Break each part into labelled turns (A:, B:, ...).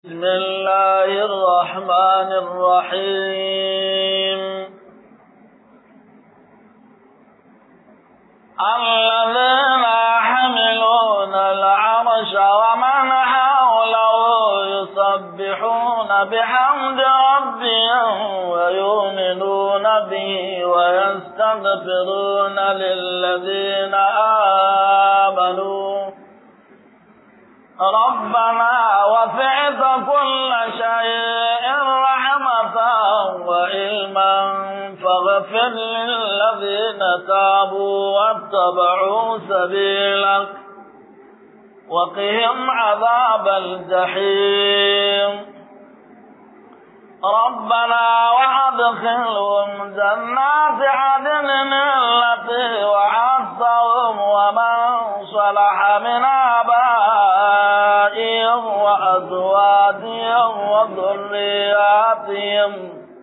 A: بسم الله الرحمن الرحيم الذين يحملون العرش ومن حوله يسبحون بحمد ربهم ويؤمنون به ويستغفرون للذين آمنوا ربنا وسعت كل شيء رحمة وعلما فاغفر للذين تابوا واتبعوا سبيلك وقهم عذاب الجحيم ربنا وادخلهم جنات عدن التي وعدتهم ومن صلح من آبائهم وأزواجهم وذرياتهم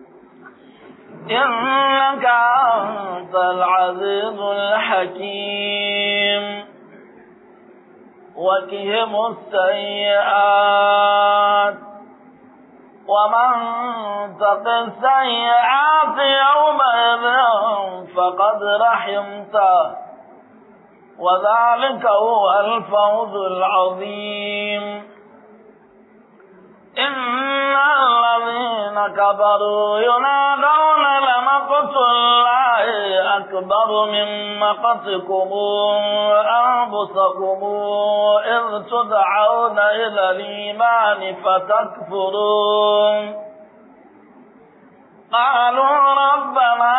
A: إنك أنت العزيز الحكيم وكهم السيئات ومن تق السيئات يومئذ فقد رحمته وذلك هو الفوز العظيم إن الذين كفروا ينادون لمقت الله أكبر من مقتكم أنفسكم إذ تدعون إلى الإيمان فتكفرون قالوا ربنا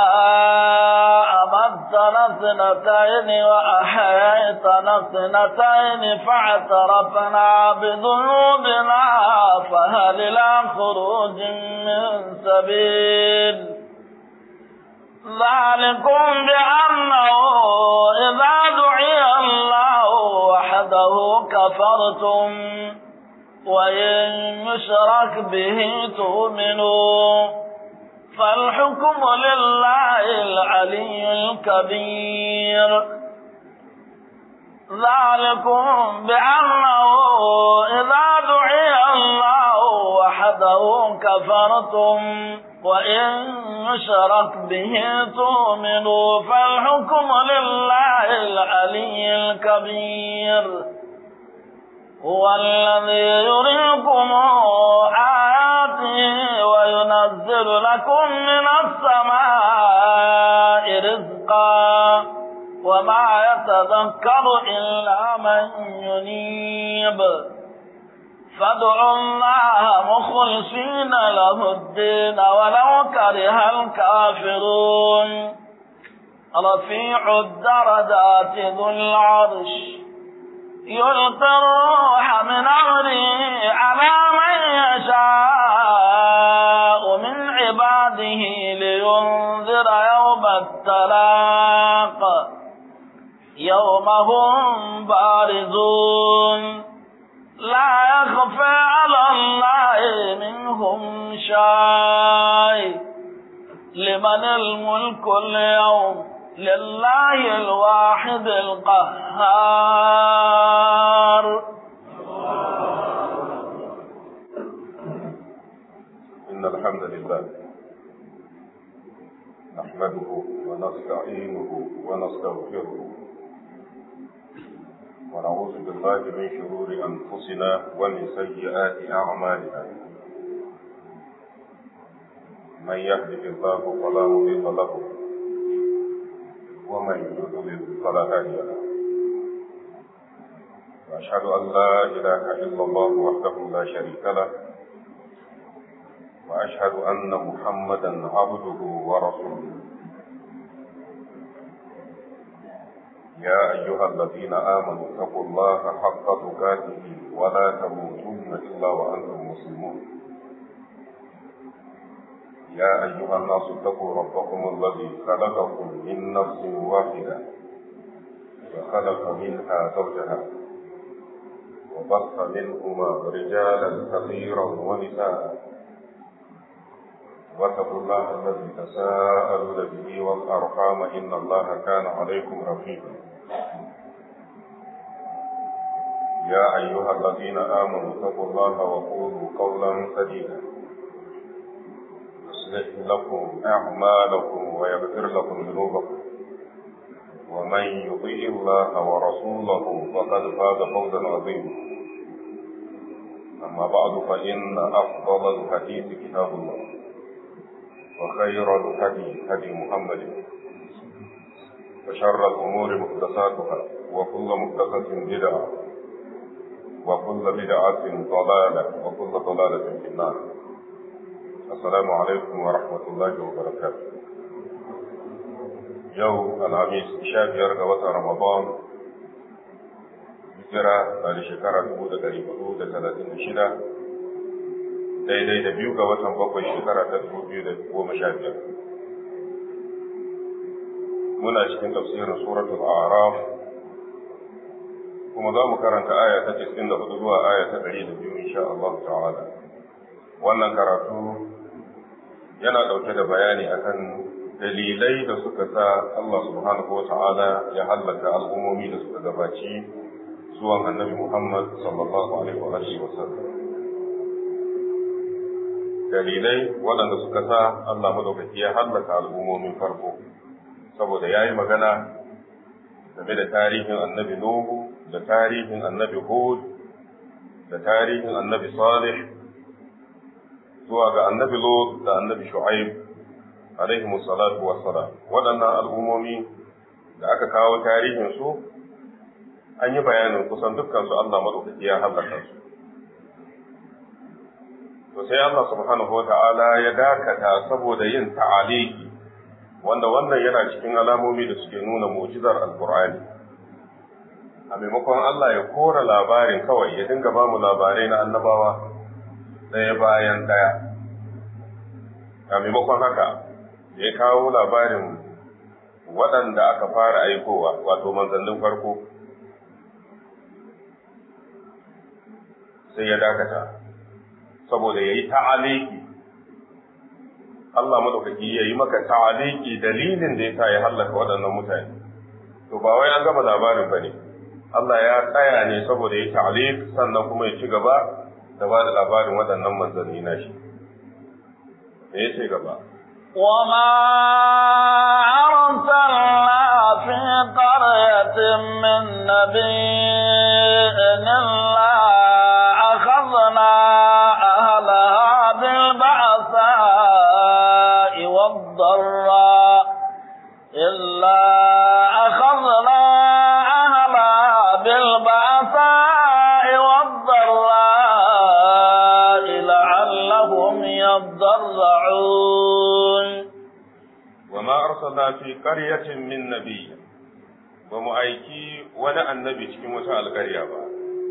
A: أمدتنا اثنتين وأحييتنا اثنتين فاعترفنا بذنوبنا فهل إلى خروج من سبيل ذلكم بأنه إذا دعي الله وحده كفرتم وإن يشرك به تؤمنوا فالحكم لله العلي الكبير ذلكم بأنه إذا دعي الله وحده كفرتم وإن يشرك به تؤمنوا فالحكم لله العلي الكبير هو الذي يريكم آياته وينزل لكم من السماء رزقا وما يتذكر إلا من ينيب فادعوا الله مخلصين له الدين ولو كره الكافرون رفيع الدرجات ذو العرش يلقي الروح من أمره على من يشاء من عباده لينذر يوم التلاق يوم هم بارزون لا يخفى على الله منهم شيء لمن الملك اليوم لله الواحد القهار
B: إن الحمد لله نحمده ونستعينه ونستغفره ونعوذ بالله من شرور أنفسنا ومن سيئات أعمالنا من يهده الله فلا مضل له ومن يضلل فلا هادي له واشهد ان لا اله الا الله وحده لا شريك له واشهد ان محمدا عبده ورسوله يا ايها الذين امنوا اتقوا الله حق تقاته ولا تموتن الا وانتم مسلمون يا أيها الناس اتقوا ربكم الذي خلقكم من نفس واحدة وخلق منها زوجها وبث منهما رجالا كثيرا ونساء واتقوا الله الذي تساءلون به والأرحام إن الله كان عليكم رقيبا يا أيها الذين آمنوا اتقوا الله وقولوا قولا سديدا يصلح لكم أعمالكم ويغفر لكم ذنوبكم ومن يطيع الله ورسوله فقد فاز فوزا عظيما أما بعد فإن أفضل الحديث كتاب الله وخير الهدي هدي محمد وشر الأمور محدثاتها وكل محدثة بدعة وكل بدعة ضلالة وكل ضلالة في النار السلام عليكم ورحمة الله وبركاته يوم الخميس شهر وقت رمضان hijira a da shekara dubu da ɗari hudu da talatin da shida daidai da biyu ga watan bakwai shekara ta dubu biyu da goma sha biyar muna cikin tafsirin suratul a'raf kuma za mu karanta aya ta cikin da hudu zuwa aya ta ɗari da biyu insha Allah ta'ala wannan karatu yana ɗauke da bayani akan dalilai da suka sa Allah subhanahu wa ta'ala ya hallaka al'ummomi da suka gabaci zuwan annabi Muhammad sallallahu alaihi wa alihi wa sallam dalilai waɗanda suka sa Allah madaukaki ya hallaka al'ummomin farko saboda ya yi magana game da tarihin annabi Nuhu da tarihin annabi Hud da tarihin annabi Salih zuwa ga annabi Lut da annabi Shu'aib alaihi salatu wassalam waɗannan al'ummomi da aka kawo tarihin su an yi bayanin kusan dukkan su Allah madaukaki ya halaka su to sai Allah subhanahu wata'ala ya dakata saboda yin ta'aliki wanda wannan yana cikin alamomi da suke nuna mu'jizar alqur'ani a maimakon Allah ya kora labarin kawai ya dinga ba mu labarai na annabawa ɗaya bayan ɗaya a maimakon haka ya kawo labarin waɗanda aka fara aikowa wato manzannin farko sai ya dakata saboda ya yi ta'aliki Allah madaukaki ya yi maka ta'aliki dalilin da ya sa ya hallaka waɗannan mutane to ba wai an gama labarin ba ne Allah ya tsaya ne saboda ya ta'alik sannan kuma ya ci gaba da ba da labarin waɗannan manzanni na shi me ya ce gaba
A: وما أرسلنا في قرية من نبي إلا أخذنا أهلها بالبعثاء والضراء إلا أخذنا أهلها بالبعثاء والضراء لعلهم يضرعون
B: وما أرسلنا في قرية من نبي ومؤيكي ولا النبي cikin wata alƙarya ba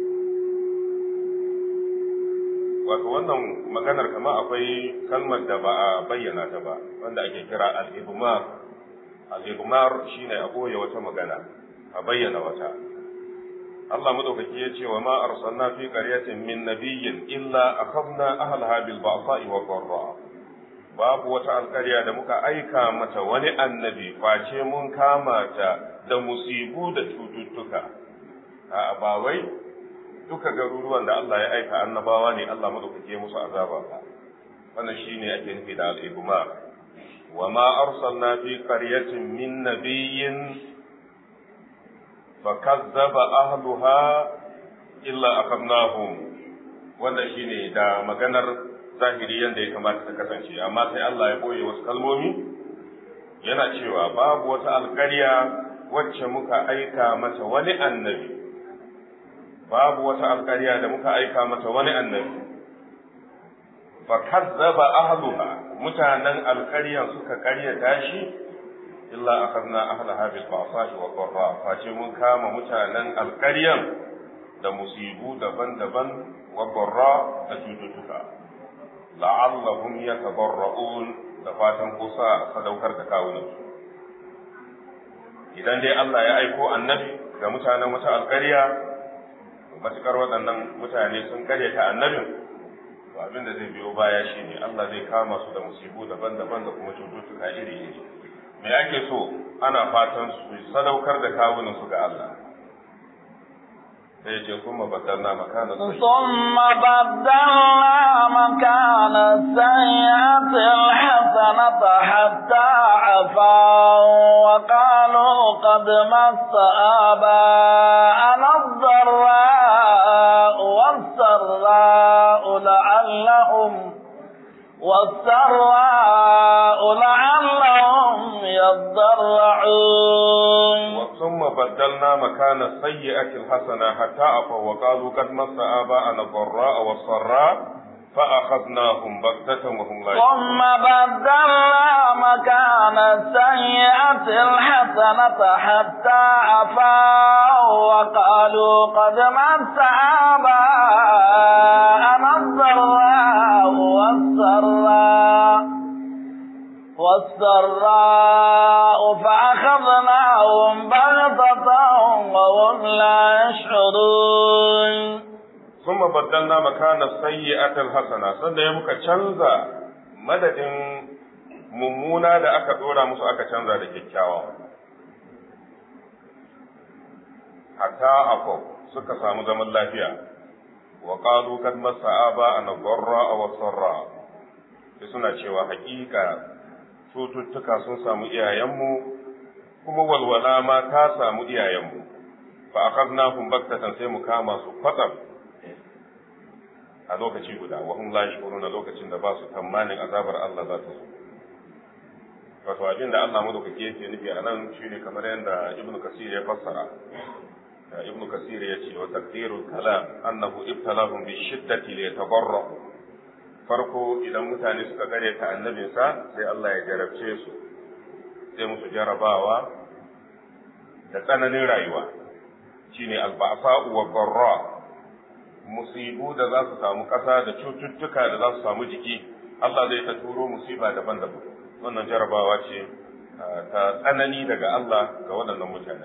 B: wato wannan maganar kama akwai kalmar da ba a bayyana ta ba wanda ake kira al-ibmar al-ibmar shine a goye wata magana a bayyana wata Allah madaukaki ya ce wa ma arsalna fi qaryatin min nabiyyin illa akhadna ahlaha bil ba'sa'i wa dharra babu wata alƙarya da muka aika mata wani annabi face mun kama ta da musibu da cututtuka a ba wai duka garuruwan da Allah ya aika annabawa ne Allah madaukake musu azaba ba wannan shine ake nufi da al-ibma wa ma arsalna fi qaryatin min nabiyyin fakazzaba ahluha illa akhadnahum wannan shine da maganar zahiri yanda ya kamata ta kasance amma sai Allah ya boye wasu kalmomi yana cewa babu wata alƙarya wacce muka aika mata wani annabi babu wata alƙarya da muka aika mata wani annabi fa kazzaba ahluha mutanen alƙaryan suka ƙaryata shi illa akhadna ahlaha bil ba'sahi wa dharra face mun kama mutanen alƙaryan da musibu daban-daban wa dharra da cututtuka la'allahum yatadarra'un da fatan kusa sadaukar da kawunan idan dai Allah ya aiko annabi ga mutanen wata alƙarya matukar waɗannan mutane sun karyata annabin to abin da zai biyo baya shine Allah zai kama su da musibu daban-daban da kuma cututtuka iri-iri me ake so ana fatan su sadaukar da kawunan su ga Allah sai ce kuma baddalna makana
A: ثم بدلنا مكان السيئة الحسنة حتى عفوا وقالوا قد مس آباءنا الضراء والسراء لعلهم والسراء لعلهم يضرعون
B: ثم بدلنا مكان السيئة الحسنة حتى عفوا وقالوا قد مس آباءنا الضراء والسراء فأخذناهم بغتة وهم لا
A: ثم بدلنا مكان السيئة الحسنة حتى عفوا وقالوا قد مس آباءنا الضراء والسراء والسراء فأخذناهم بغتة وهم لا يشعرون
B: ثم بدلنا مكان السيئة الحسنة sanda ya muka canza madadin mummuna da aka dora musu aka canza da kyakkyawa hatta afo suka samu zaman lafiya wa qalu kad massa aba an dharra wa sarra sai suna cewa hakika cututtuka sun samu iyayenmu kuma walwala ma ta samu iyayenmu fa akhadnahum baktatan sai mu kama su kwatsam a lokaci guda wa hum la yaquluna lokacin da ba su tamanin azabar Allah za ta zo wato abin da Allah madaukake yake nufi a nan shine kamar yadda Ibn Kasir ya fassara Ibn Kasir ya ce wa taqdirul kalam annahu ibtalahum bi shiddati li yatabarra farko idan mutane suka gare ta annabinsa sai Allah ya jarabce su sai musu jarabawa da tsananin rayuwa shine alba'sa'u wa dharra musibu da za su samu ƙasa da cututtuka da za su samu jiki Allah zai ta turo musiba daban-daban wannan jarabawa ce ta tsanani daga Allah ga waɗannan mutane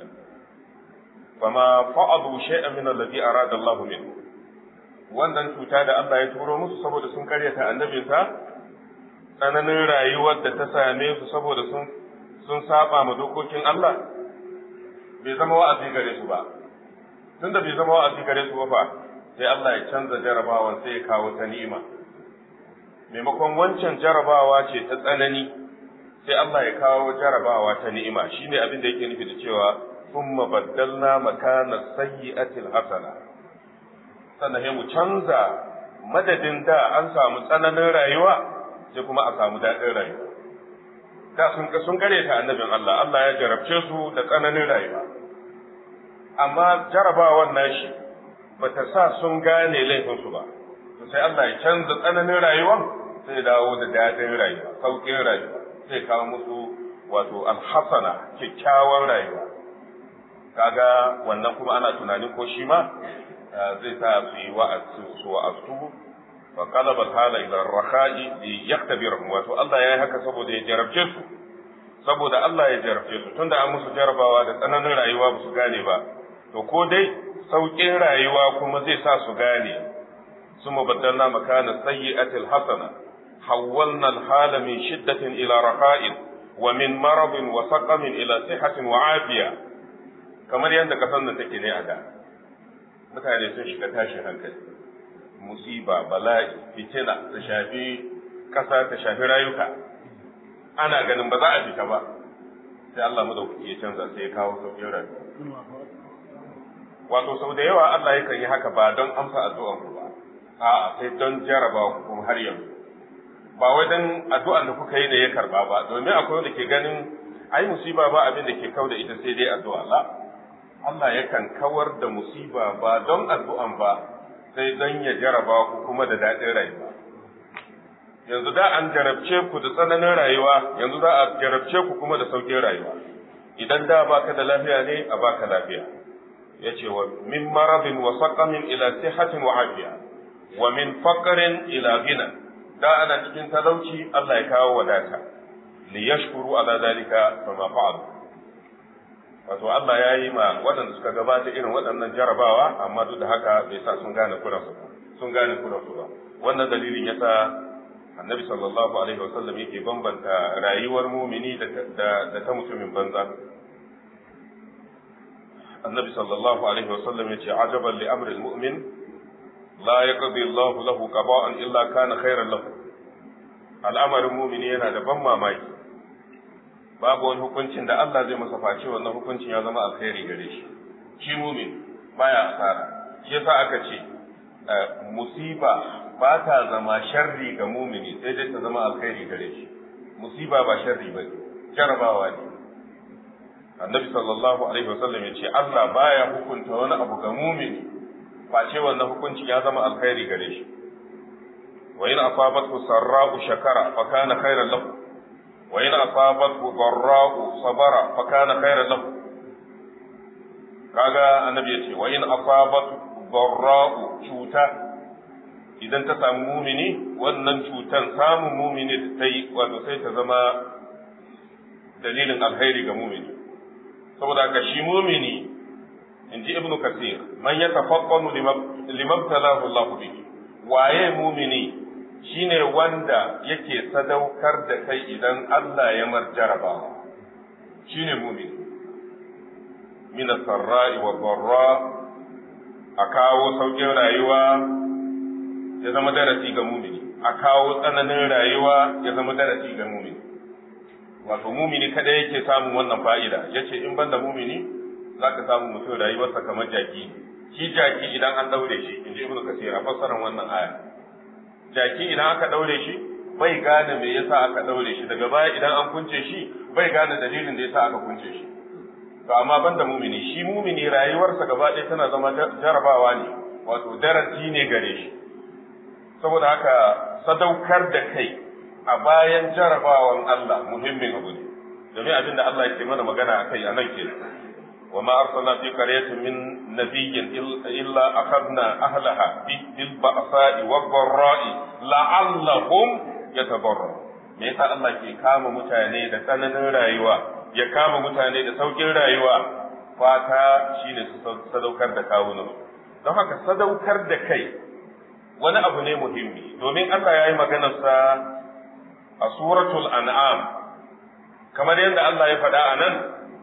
B: fama fa'adu shay'an min alladhi arada Allah min wannan cuta da Allah ya turo musu saboda sun karyata annabinsa tsananin rayuwar da ta same su saboda sun sun saba ma dokokin Allah bai zama wa'azi gare su ba tunda bai zama wa'azi gare su ba fa sai Allah ya canza jarabawan sai ya kawo ta ni'ima maimakon wancan jarabawa ce ta tsanani sai Allah ya kawo jarabawa ta ni'ima shine abin da yake nufi da cewa thumma baddalna makana sayyi'atil hasana sannan sai mu canza madadin da an samu tsananin rayuwa sai kuma a samu daɗin rayuwa da sun sun kare ta annabin Allah Allah ya jarabce su da tsananin rayuwa amma jarabawan nashi bata sa sun gane laifinsu ba to sai Allah ya canza tsananin rayuwar sai dawo da daɗin rayuwa sauƙin rayuwa sai kawo musu wato alhasana kyakkyawan rayuwa kaga wannan kuma ana tunanin ko shi ma zai sa su yi wa'azu su wa'azu wa qalaba hala ila rakha'i li yaktabirhum wato Allah ya yi haka saboda ya jarabce su saboda Allah ya jarabce su tunda an musu jarabawa da tsananin rayuwa ba su gane ba to ko dai sauƙin rayuwa kuma zai sa su gane ثم بدلنا مكان السيئة الحسنة حولنا الحال من شدة إلى رخاء ومن مرض وسقم إلى صحة وعافية kamar yadda kasan nan take ne a da mutane sun shiga tashin hankali musiba bala'i fitina ta shafi kasa ta shafi rayuka ana ganin ba za a fita ba sai Allah madaukaki ya canza sai ya kawo sauƙin rayuwa wato sau da yawa Allah yakan yi haka ba don amsa addu'an ku ba a'a sai don jaraba ku kuma har yanzu ba wai don addu'an da kuka yi ne ya karba ba domin akwai wanda ke ganin ai musiba ba abin da ke kau da ita sai dai addu'a la Allah yakan kawar da musiba ba don addu'an ba sai don ya jaraba ku kuma da daɗin rayuwa yanzu da an jarabce ku da tsananin rayuwa yanzu za a jarabce ku kuma da sauƙin rayuwa idan da baka da lafiya ne a baka lafiya yace wa min maradin wa saqamin ila sihatin wa afiya wa min faqrin ila ghina da ana cikin talauci Allah ya kawo wadata li yashkuru ala dalika fama fa'alu wato Allah ya yi ma waɗanda suka gabata irin waɗannan jarabawa amma duk da haka bai sa sun gane kuransu ba sun gane kuransu ba wannan dalilin yasa annabi sallallahu alaihi wasallam yake bambanta rayuwar mumini da ta mutumin banza annabi sallallahu alaihi wasallam yace ajaban li amri almu'min la yaqdi Allah lahu qada'an illa kana khairan lahu al'amarin mu'mini yana da ban mamaki babu wani hukuncin da Allah zai masa face wannan hukuncin ya zama alkhairi gare shi shi mu'min baya asara shi yasa aka ce musiba ba ta zama sharri ga mumini sai dai ta zama alkhairi gare shi musiba ba sharri ba jarabawa ne annabi sallallahu alaihi wasallam ya ce Allah baya hukunta wani abu ga mumini face wannan hukunci ya zama alkhairi gare shi wa in asabathu sarra'u shakara fa kana khairan lahu wa in asabathu dharra'u sabara fa kana khairan lahu kaga annabi ya ce wa in asabathu dharra'u cuta idan ta samu mumini wannan cutan samun mumini da ta yi wato sai ta zama dalilin alkhairi ga mumini saboda haka shi mumini in ji ibnu kasir man ya tafaqqanu limabtalahu Allah bihi waye mumini shine wanda yake sadaukar da kai idan Allah ya marjaraba shine mumini min sarra'i wa dharra a kawo sauƙin rayuwa ya zama darasi ga mumini a kawo tsananin rayuwa ya zama darasi ga mumini wato mumini kada yake samun wannan fa'ida yace in banda mumini zaka samu mutum rayuwarsa kamar jaki shi jaki idan an daure shi inji ibnu kasir a fassarar wannan aya jaki idan aka daure shi bai gane me yasa aka daure shi daga baya idan an kunce shi bai gane dalilin da yasa aka kunce shi to amma banda mumini shi mumini rayuwarsa gaba ɗaya tana zama jarabawa ne wato darasi ne gare shi saboda haka sadaukar da kai a bayan jarabawan Allah muhimmin abu ne domin abin da Allah yake mana magana a kai a nan ke wa ma arsalna fi qaryatin min nabiyyin illa akhadna ahlaha bil ba'sa'i wad dharra'i la'allahum yatadarru me yasa Allah ke kama mutane da tsananin rayuwa ya kama mutane da saukin rayuwa fata shine su sadaukar da kawunan don haka sadaukar da kai wani abu ne muhimmi domin Allah ya yi maganarsa a suratul an'am kamar yadda Allah ya faɗa a nan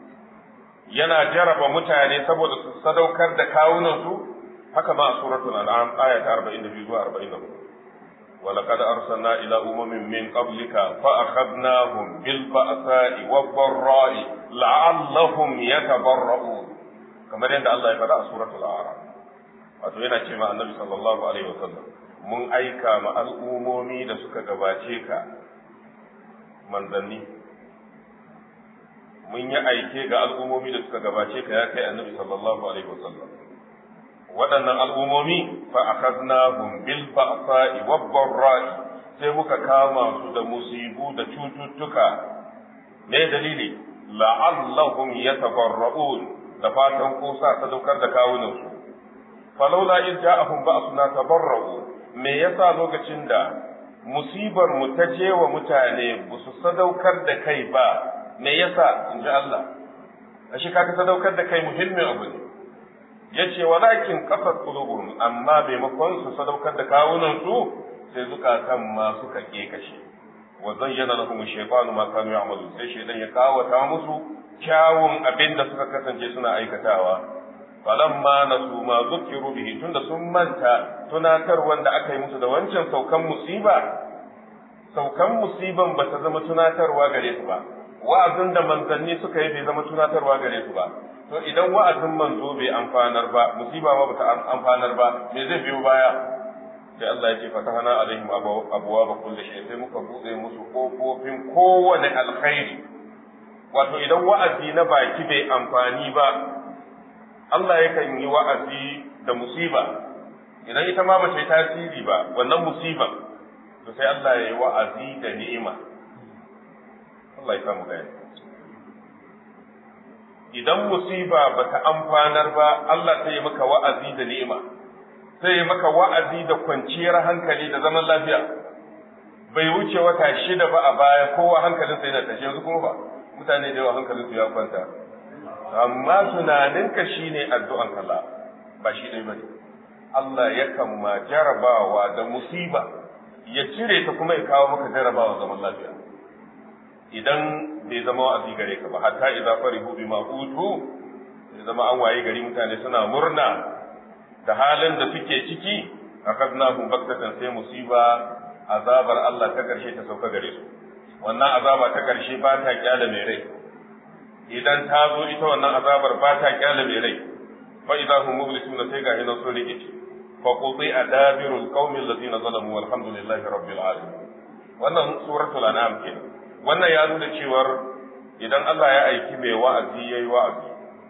B: yana jaraba mutane saboda su sadaukar da kawunansu haka ma a suratul an'am aya ta 42 zuwa 44 ولقد أرسلنا إلى أمم من قبلك فأخذناهم بالبأساء والضراء لعلهم يتضرؤون كما يند الله يفعل سورة الأعراف wato yana ce ma annabi sallallahu alaihi wasallam mun aika ma al'umomi da suka gabace ka manzanni mun yi aike ga al'umomi da suka gabace ka ya kai annabi sallallahu alaihi wasallam waɗannan al'umomi fa akhadnahum bil ba'sa'i wad dharra'i sai muka kama su da musibu da cututtuka me dalili la'allahum yatabarra'un da fatan ko sa sadaukar da kawunansu falaula in ja'ahum ba'suna tabarra'u me yasa lokacin da musibar mu ta je wa mutane ba su sadaukar da kai ba me yasa in ji Allah ashe kaga sadaukar da kai muhimmin abu ne yace walakin qasat qulubuhum amma maimakon su sadaukar da kawunan su sai zukatan ma suka kekashe wa zayyana lahum shaytanu ma kanu ya'malu sai shaytan ya kawata musu kyawun abin da suka kasance suna aikatawa falamma nasu ma zukiru bihi tunda sun manta tunatar wanda aka yi musu da wancan saukan musiba saukan musiban ba ta zama tunatarwa gare su ba wa'azin da manzanni suka yi bai zama tunatarwa gare su ba to idan wa'azin manzo bai amfanar ba musiba ma bata amfanar ba me zai biyo baya sai Allah ya ce fatahana alaihim abuwa ba kulli shay sai muka bude musu kofofin kowane alkhairi wato idan wa'azi na baki bai amfani ba Allah yakan yi wa'azi da musiba idan ita ma bata yi tasiri ba wannan musiba to sai Allah ya yi wa'azi da ni'ima Allah ya samu gani idan musiba bata amfanar ba Allah sai ya maka wa'azi da ni'ima sai ya maka wa'azi da kwanciyar hankali da zaman lafiya bai wuce wata shida ba a baya kowa hankalinsa yana tashi yanzu kuma ba mutane da yawa hankalinsu ya kwanta amma tunaninka shine addu'an Allah ba shi dai bane Allah yakan ma jarabawa da musiba ya cire ta kuma ya kawo maka jarabawa zaman lafiya idan bai zama wa'azi gare ka ba hatta idza farihu bima utu zama an waye gari mutane suna murna da halin da suke ciki akadnahum baktatan sai musiba azabar Allah ta karshe ta sauka gare su wannan azaba ta karshe ba ta kyale mai rai idan ta zo ita wannan azabar ba ta kyale mai rai fa idza hum mublisuna sai ga hinan sun rikice fa qudi adabirul qaumi alladhina zalamu walhamdulillahi rabbil alamin wannan suratul an'am kenan wannan ya nuna cewar idan Allah ya aiki mai wa'azi yayi wa'azi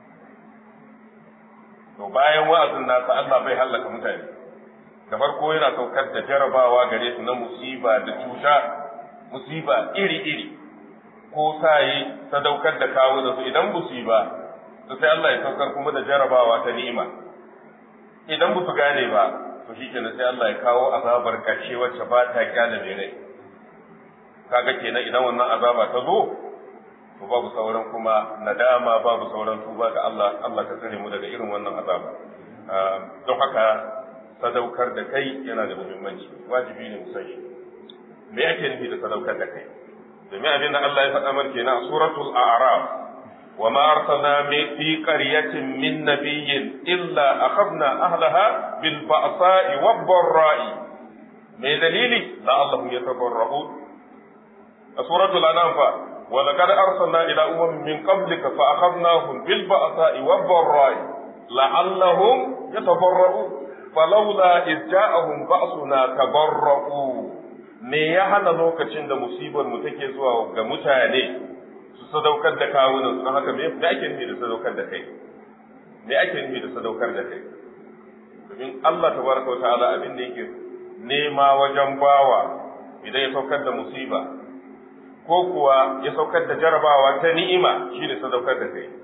B: to bayan wa'azin nasa Allah bai hallaka mutane da farko yana saukar da jarabawa gare su na musiba da cuta musiba iri-iri ko sayi sadaukar da kawo da su idan musiba to sai Allah ya saukar kuma da jarabawa ta ni'ima idan ba su gane ba to shi kenan sai Allah ya kawo azabar ƙarshe wacce ba ta kyale mai rai kaga kenan idan wannan azaba ta zo to babu sauran kuma nadama babu sauran tuba ga Allah Allah ka tsare mu daga irin wannan azaba don haka sadaukar da kai yana da muhimmanci wajibi ne mu san shi me ake nufi da sadaukar da kai domin abin da Allah ya faɗa mana kenan a suratul a'raf wa ma arsalna fi qaryatin min nabiyyin illa akhadna ahlaha bil ba'sa'i wad dharra'i me dalili la'allahum yatabarra'un a suratul anam fa ولقد أرسلنا إلى أمم من قبلك فأخذناهم بالبأساء والضراء لعلهم يتضرعون فلولا إذ جاءهم بأسنا تضرعوا me ya hana lokacin da musibar mu take zuwa ga mutane su sadaukar da kawunan su haka me me ake nufi da sadaukar da kai me ake nufi da sadaukar da kai domin Allah tabaraka wa ta'ala abin da yake nema wajen bawa idan ya saukar da musiba ko kuwa ya saukar da jarabawa ta ni'ima shi ne sadaukar da kai.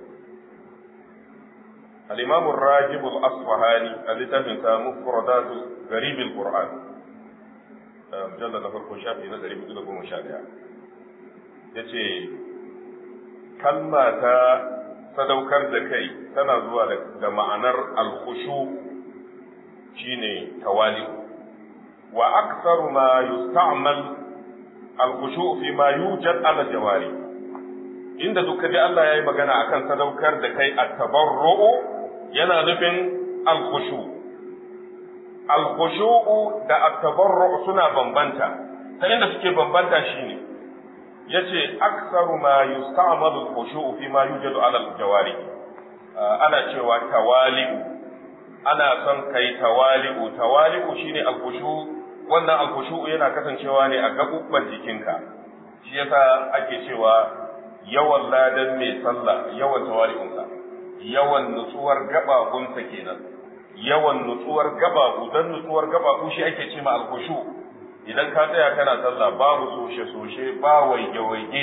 B: Al-Imam Rajib al-Asfahani a littafin sa Mufradatu Garib al-Qur'an mujalla na farko shafi na 411 yace kalma ta sadaukar da kai tana zuwa da ma'anar al-khushu shine tawali wa aktsaru ma yusta'mal alkhushu fi ma yujad ala jawari inda duka ji Allah yayi magana akan sadaukar da kai at-tabarru'u yana nufin alkhushu alkhushu da at-tabarru'u suna bambanta ta inda suke bambanta shine yace aksaru ma yusta'malu alkhushu fi ma yujad ala jawari ana cewa tawali'u ana son kai tawali'u tawali'u shine alkhushu wannan alkhushu'u yana kasancewa ne a gabubban jikinka shi yasa ake cewa yawan ladan mai sallah yawan tawali'unsa yawan nutsuwar gababunsa kenan yawan nutsuwar gababu dan nutsuwar gababu shi ake ce ma alkhushu idan ka tsaya kana sallah babu soshe soshe ba waige waige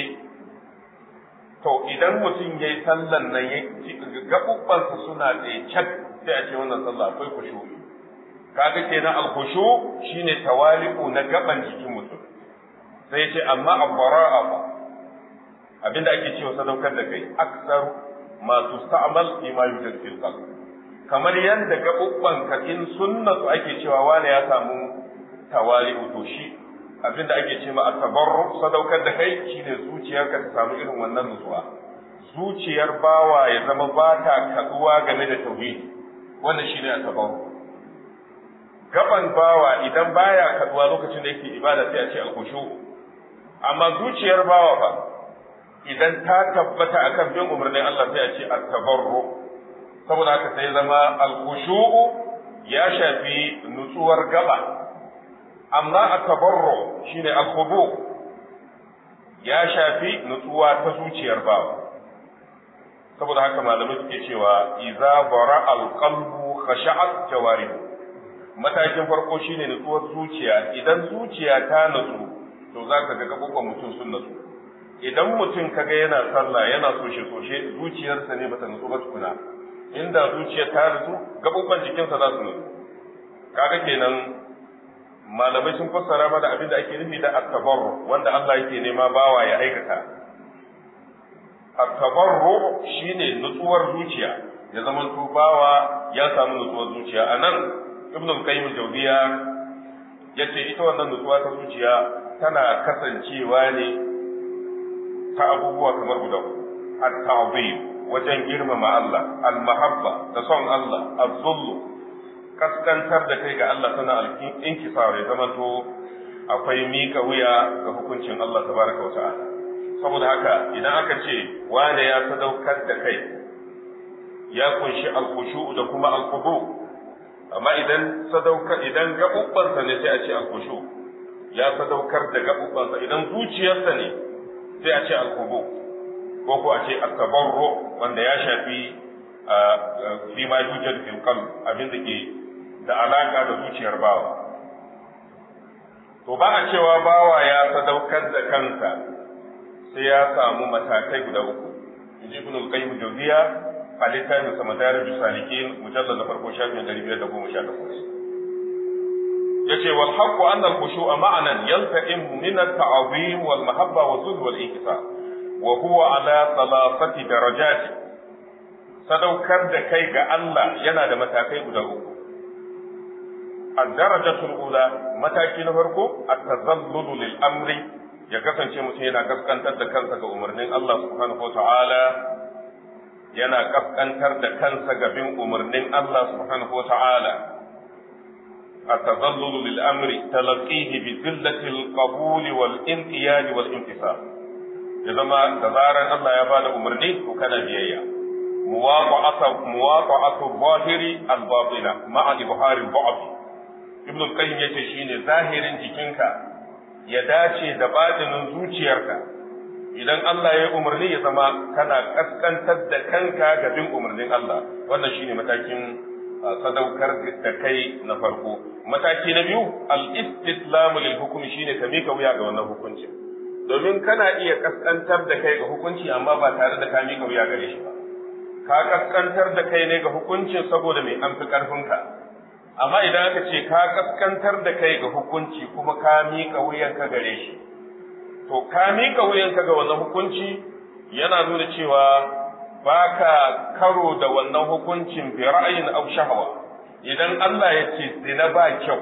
B: to idan mutum yayi sallan nan ya gabubbansa suna tsaye cak sai a ce wannan sallah akwai khushu'i kaga kenan alkhushu shine tawali'u na gaban jikin mutum sai ya ce amma abbara'a ba abinda ake cewa sadaukar da kai aksar ma tusta'mal fi ma yujad fil qalb kamar yanda gabubban ka in sunna su ake cewa wani ya samu tawali'u to shi abinda ake ce ma at-tabarru sadaukar da kai shine zuciyarka ta samu irin wannan nutsuwa zuciyar bawa ya zama ba ta kaduwa game da tauhidi wannan shine at-tabarru gaban bawa idan baya kaduwa lokacin da yake ibada sai a ce alkhushu amma zuciyar bawa fa idan ta tabbata akan bin umarnin Allah sai a ce at-tabarru saboda haka sai zama alkhushu ya shafi nutsuwar gaba amma at-tabarru shine al-khudu ya shafi nutsuwa ta zuciyar bawa saboda haka malamai suke cewa idza bara al-qalbu khasha'at jawarihu matakin farko shine nutsuwar zuciya idan zuciya ta nutsu to za ka ga gaɓuɓɓan mutum sun nutsu idan mutum kaga yana sallah yana soshe soshe zuciyarsa ne bata nutsu ba tukuna inda zuciya ta nutsu gaɓuɓɓan jikinsa za su nutsu kaga kenan malamai sun fassara mana abin da ake nufi da at-tabarru wanda Allah yake nema bawa ya aikata at-tabarru shine nutsuwar zuciya ya zama bawa ya samu nutsuwar zuciya anan ibn al-qayyim al-jawziya yace ita wannan nutsuwa ta zuciya tana kasancewa ne ta abubuwa kamar guda at-ta'zim wajen girmama Allah al-mahabba da son Allah az-zullu kaskantar da kai ga Allah sana al-inkisar ya zama to akwai mika wuya ga hukuncin Allah tabaraka wa ta'ala saboda haka idan aka ce wane ya sadaukar da kai ya kunshi al-khushu da kuma al-khudu amma idan sadaukar idan gabubbansa ne sai a ce al-khushu ya sadaukar da gabubbansa idan zuciyarsa ne sai a ce al-khudu ko ko a ce at-tabarru wanda ya shafi fi ma yujad fil qalb abin da ke da alaka da zuciyar bawa to ba a cewa bawa ya sadaukar da kansa sai ya samu matakai guda uku inji ibn al-qayyim jawziya a littafin sa madarij salikin mujallal na farko shafin 518 yace wal haqqu anna al-khushu'a ma'anan yalta'im min at-ta'zim wal mahabba wa zulm wal inkisar wa huwa ala thalathati darajat sadaukar da kai ga Allah yana da matakai guda uku الدرجة الأولى mataki na farko التذلل للأمر ya kasance mutum yana kaskantar da kansa ga umarnin Allah subhanahu wa ta'ala yana kaskantar da kansa ga bin umarnin Allah subhanahu wa ta'ala التذلل للأمر تلقيه بذلة القبول والانقياد والانتصار إذا ما تزارا الله يبال أمرني وكان بيئيا مواطعة مواطعة الظاهر الباطنة مع إظهار الضعف ابن القيم yace shine zahirin jikinka ya dace da batinin zuciyarka idan Allah ya umarni ya zama kana kaskantar da kanka ga bin umarnin Allah wannan shine matakin sadaukar da kai na farko mataki na biyu al-istislamu lil hukmi shine ka mika wuya ga wannan hukunci domin kana iya kaskantar da kai ga hukunci amma ba tare da ka mika wuya gare shi ba ka kaskantar da kai ne ga hukuncin saboda mai an fi karfinka amma idan aka ce ka kaskantar da kai ga hukunci kuma ka mika wuyanka gare shi to ka mika wuyanka ga wannan hukunci yana nuna cewa baka karo da wannan hukuncin bi ra'ayin aw shahwa idan Allah ya ce zina ba kyau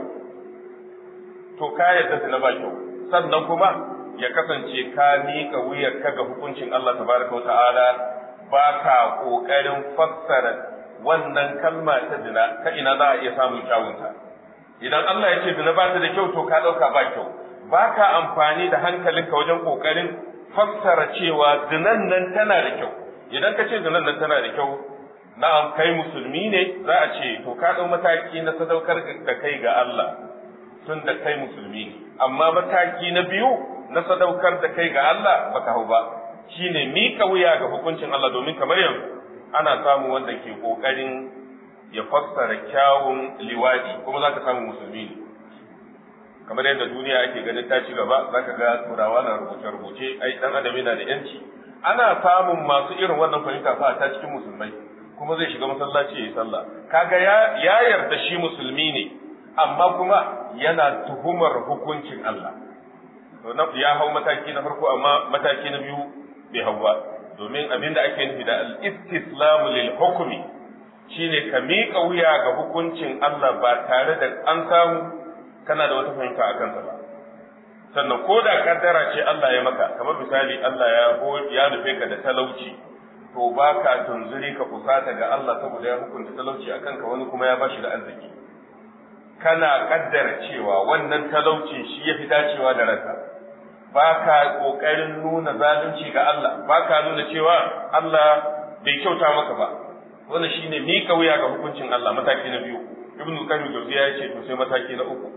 B: to ka yarda zina ba kyau sannan kuma ya kasance ka mika wuyarka ga hukuncin Allah tabaraka wa ta'ala baka kokarin fassara wannan kalma ta zina ta ina za a iya samun kyawunta idan Allah ya ce zina ba ta da kyau to ka ɗauka ba kyau ba ka amfani da hankalinka wajen ƙoƙarin fassara cewa zinan nan tana da kyau idan ka ce zinan nan tana da kyau na'am kai musulmi ne za a ce to ka ɗau mataki na sadaukar da kai ga Allah tun da kai musulmi ne amma mataki na biyu na sadaukar da kai ga Allah baka hau ba shine mika wuya ga hukuncin Allah domin kamar yanzu ana samu wanda ke kokarin ya fassara kyawun liwadi kuma za ka samu musulmi ne kamar yadda duniya ake ganin ta ci gaba za ka ga turawa na rubuce-rubuce ai dan adam yana da yanci ana samun masu irin wannan fahimta fa ta cikin musulmai kuma zai shiga masallaci ya yi sallah kaga ya ya yarda shi musulmi ne amma kuma yana tuhumar hukuncin Allah to ya hau mataki na farko amma mataki na biyu bai hau ba domin abin da ake nufi da al-istislamu lil hukmi shine ka miƙa wuya ga hukuncin Allah ba tare da an samu kana da wata fahimta a kansa ba sannan ko da kaddara ce Allah ya maka kamar misali Allah ya ya nufe ka da talauci to ba ka tunzuri ka kusata ga Allah saboda ya hukunta talauci a kanka wani kuma ya bashi da arziki kana kaddara cewa wannan talauci shi ya fi dacewa da ranka ba ka ƙoƙarin nuna zalunci ga Allah ba ka nuna cewa Allah bai kyauta maka ba wannan shine mika wuya ga hukuncin Allah mataki na biyu ibnu qayyim jawziya ya ce to sai mataki na uku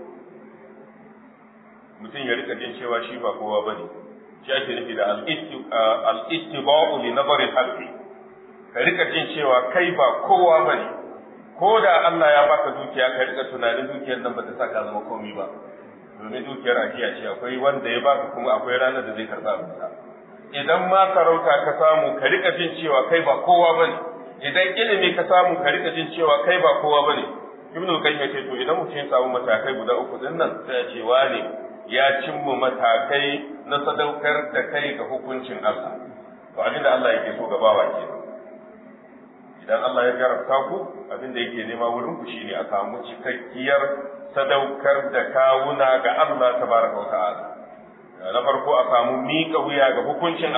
B: mutum ya rika jin cewa shi ba kowa bane shi ake nufi da al-ittiba'u li nazari al-haqqi ka rika jin cewa kai ba kowa bane ko da Allah ya baka dukiya ka rika tunanin dukiyar nan ba ta saka zama komai ba domin dukiyar ajiya ce akwai wanda ya baka kuma akwai ranar da zai karɓa abinsa idan ma sarauta ka samu ka rika jin cewa kai ba kowa bane idan ilimi ka samu ka rika jin cewa kai ba kowa bane ibnu qayyim yace to idan mutum ya samu matakai guda uku din nan sai ya ce wane ya cimma matakai na sadaukar da kai ga hukuncin Allah to abin da Allah yake so ga bawa ke idan Allah ya jarabta ku abin da yake nema wurin ku shine a samu cikakkiyar sadaukar da kawuna ga Allah tabaraka wa ta'ala na farko a samu miƙa wuya ga hukuncin Allah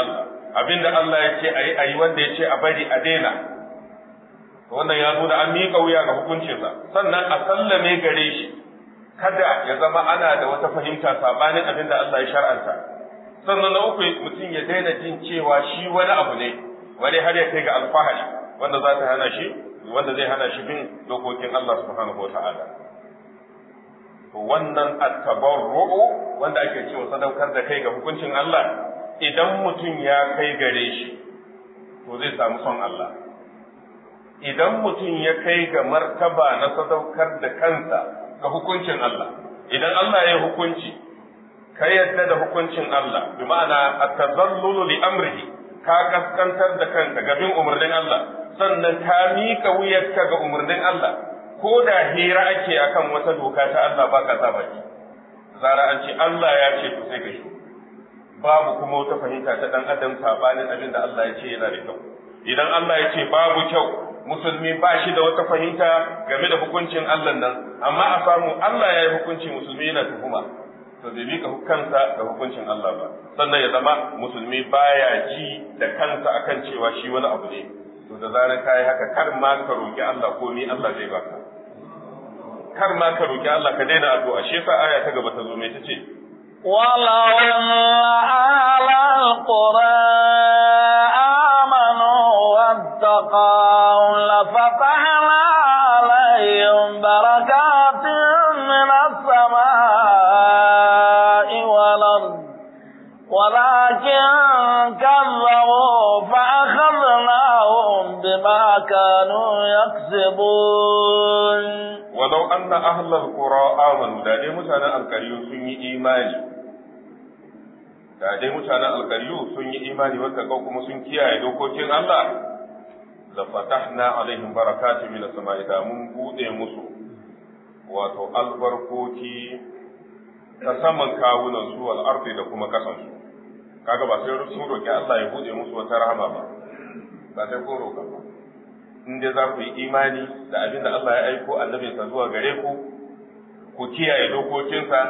B: abinda Allah ya ce ayi ayi wanda ya ce a bari a daina wannan ya zo da an miƙa wuya ga hukuncinsa sannan a sallame gare shi kada ya zama ana da wata fahimta sabanin abin da Allah ya shar'anta sannan na uku mutum ya daina jin cewa shi wani abu ne wani har ya kai ga alfahari wanda za ta hana shi wanda zai hana shi bin dokokin Allah subhanahu wata'ala to wannan at-tabarru'u wanda ake cewa sadaukar da kai ga hukuncin Allah idan mutum ya kai gare shi to zai samu son Allah idan mutum ya kai ga martaba na sadaukar da kansa ga hukuncin Allah idan Allah ya hukunci ka yadda da hukuncin Allah bi ma'ana at-tazallulu li amrihi ka kaskantar da kanka ga bin umarnin Allah sannan ka mika wuyarka ga umarnin Allah ko da hira ake akan wata doka ta Allah ba ka saba ki zara an ce Allah ya ce to sai ka shi babu kuma wata fahimta ta dan adam sabanin abin da Allah ya ce yana da kyau idan Allah ya ce babu kyau musulmi ba shi da wata fahimta game da hukuncin Allah nan amma a samu Allah ya yi hukunci musulmi yana tuhuma to bai mika kansa da hukuncin Allah ba sannan ya zama musulmi baya ji da kansa akan cewa shi wani abu ne to da zarar kai haka kar ma ka roki Allah ko ni Allah zai baka kar ma ka roki Allah ka daina addu'a shi yasa aya ta gaba ta zo mai tace
A: ولو أن أهل القرى آمنوا واتقوا لفتحنا عليهم بركات من السماء والأرض ولكن كذبوا فأخذناهم بما كانوا يكسبون
B: ولو أن أهل القرى آمنوا da dai mutanen alkariyu sun yi imani da dai mutanen alkariyu sun yi imani wanda kau kuma sun kiyaye dokokin Allah la fatahna alaihim barakatun min as-sama'i da mun bude musu wato albarkoki ta saman kawunan su wal ardi da kuma kasan su kaga ba sai sun roki Allah ya bude musu wata rahama ba ba sai ko roka ba in dai za ku yi imani da abin da Allah ya aiko annabinsa zuwa gare ku ku kiyaye dokokinsa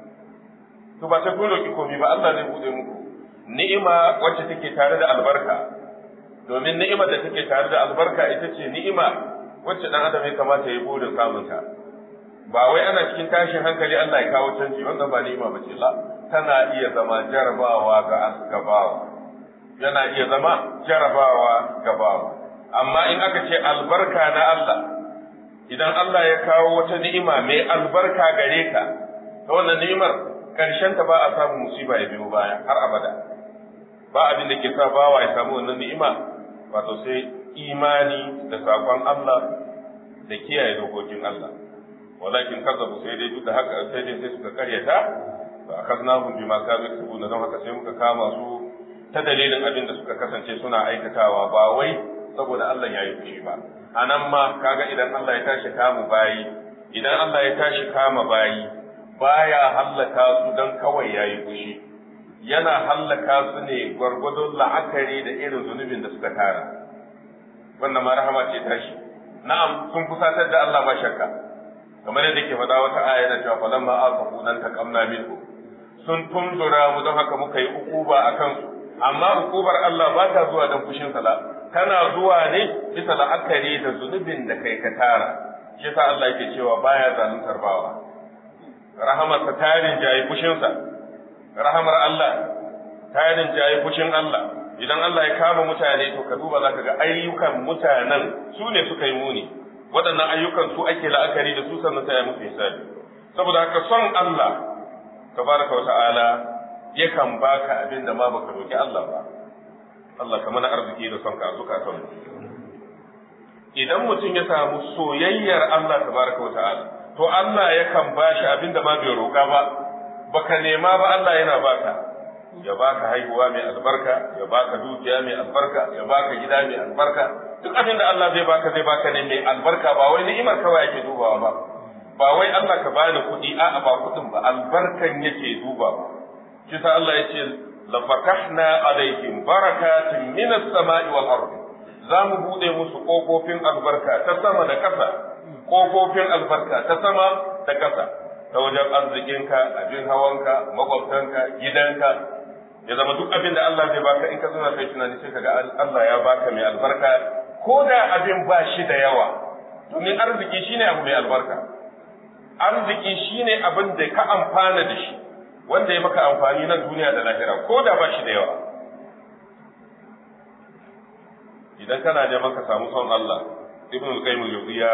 B: to ba sai kun roki komai ba Allah zai bude muku ni'ima wacce take tare da albarka domin ni'imar da take tare da albarka ita ce ni'ima wacce dan adam ya kamata ya bude samun ta ba wai ana cikin tashin hankali Allah ya kawo canji wannan ba ni'ima bace la tana iya zama jarabawa ga gabawa yana iya zama jarabawa gabawa amma in aka ce albarka na Allah idan Allah ya kawo wata ni'ima mai albarka gare ka ta wannan ni'imar karshen ta ba a samu musiba ya biyo baya har abada ba abin da ke sa bawa ya samu wannan ni'ima wato sai imani da sakon Allah da kiyaye dokokin Allah walakin kazzabu sai dai duk da haka sai dai sai suka karyata fa akaznahum bima kanu yaksubuna don haka sai muka kama su ta dalilin abin da suka kasance suna aikatawa ba wai saboda Allah ya yi fushi ba a nan ma kaga idan Allah ya tashi kama bayi idan Allah ya tashi kama bayi baya hallaka su don kawai ya yi fushi yana hallaka su ne gwargwadon la'akari da irin zunubin da suka tara wannan ma rahama ce tashi na'am sun kusatar da Allah ba shakka kamar yadda ke faɗa wata aya da cewa falamma asafu nan taqamna minhu sun tundura mu don haka muka yi ukuba akan su amma ukubar Allah ba ta zuwa don fushin sa tana zuwa ne bisa la'akari da zunubin da kai ka tara shi sa Allah yake cewa baya zaluntar bawa rahamarsa tarin jayi fushinsa rahamar Allah tarin jayi fushin Allah idan Allah ya kama mutane to ka duba zaka ga ayyukan mutanen su ne suka yi muni waɗannan ayyukan su ake la'akari da su sannan sai ya musu hisabi saboda haka son Allah tabaraka wa ta'ala yakan baka abin da ma baka roki Allah ba Allah ka mana arziki da son ka zukatan idan mutum ya samu soyayyar Allah tabaraka wa ta'ala to Allah yakan bashi abin da ma bai roƙa ba baka nema ba Allah yana baka ya baka haihuwa mai albarka ya baka dukiya mai albarka ya baka gida mai albarka duk abin da Allah zai baka zai baka ne mai albarka ba wai ni'imar kawai yake dubawa ba ba wai Allah ka bani kuɗi a'a ba kuɗin ba albarkan yake dubawa shi sa Allah ya ce لفتحنا عليهم بركات من السماء والأرض za mu buɗe musu ƙofofin albarka ta sama da ƙasa ƙofofin albarka ta sama da ƙasa ta wajen arzikinka abin hawanka makwabtanka gidanka ya zama duk abin da Allah zai baka in ka zuna kai tunani sai kaga Allah ya baka mai albarka ko da abin ba shi da yawa domin arziki shine abu mai albarka arziki shine abin da ka amfana da shi wanda ya maka amfani na duniya da lahira ko da ba shi da yawa idan kana neman ka samu son Allah ibn al-qayyim al-jawziya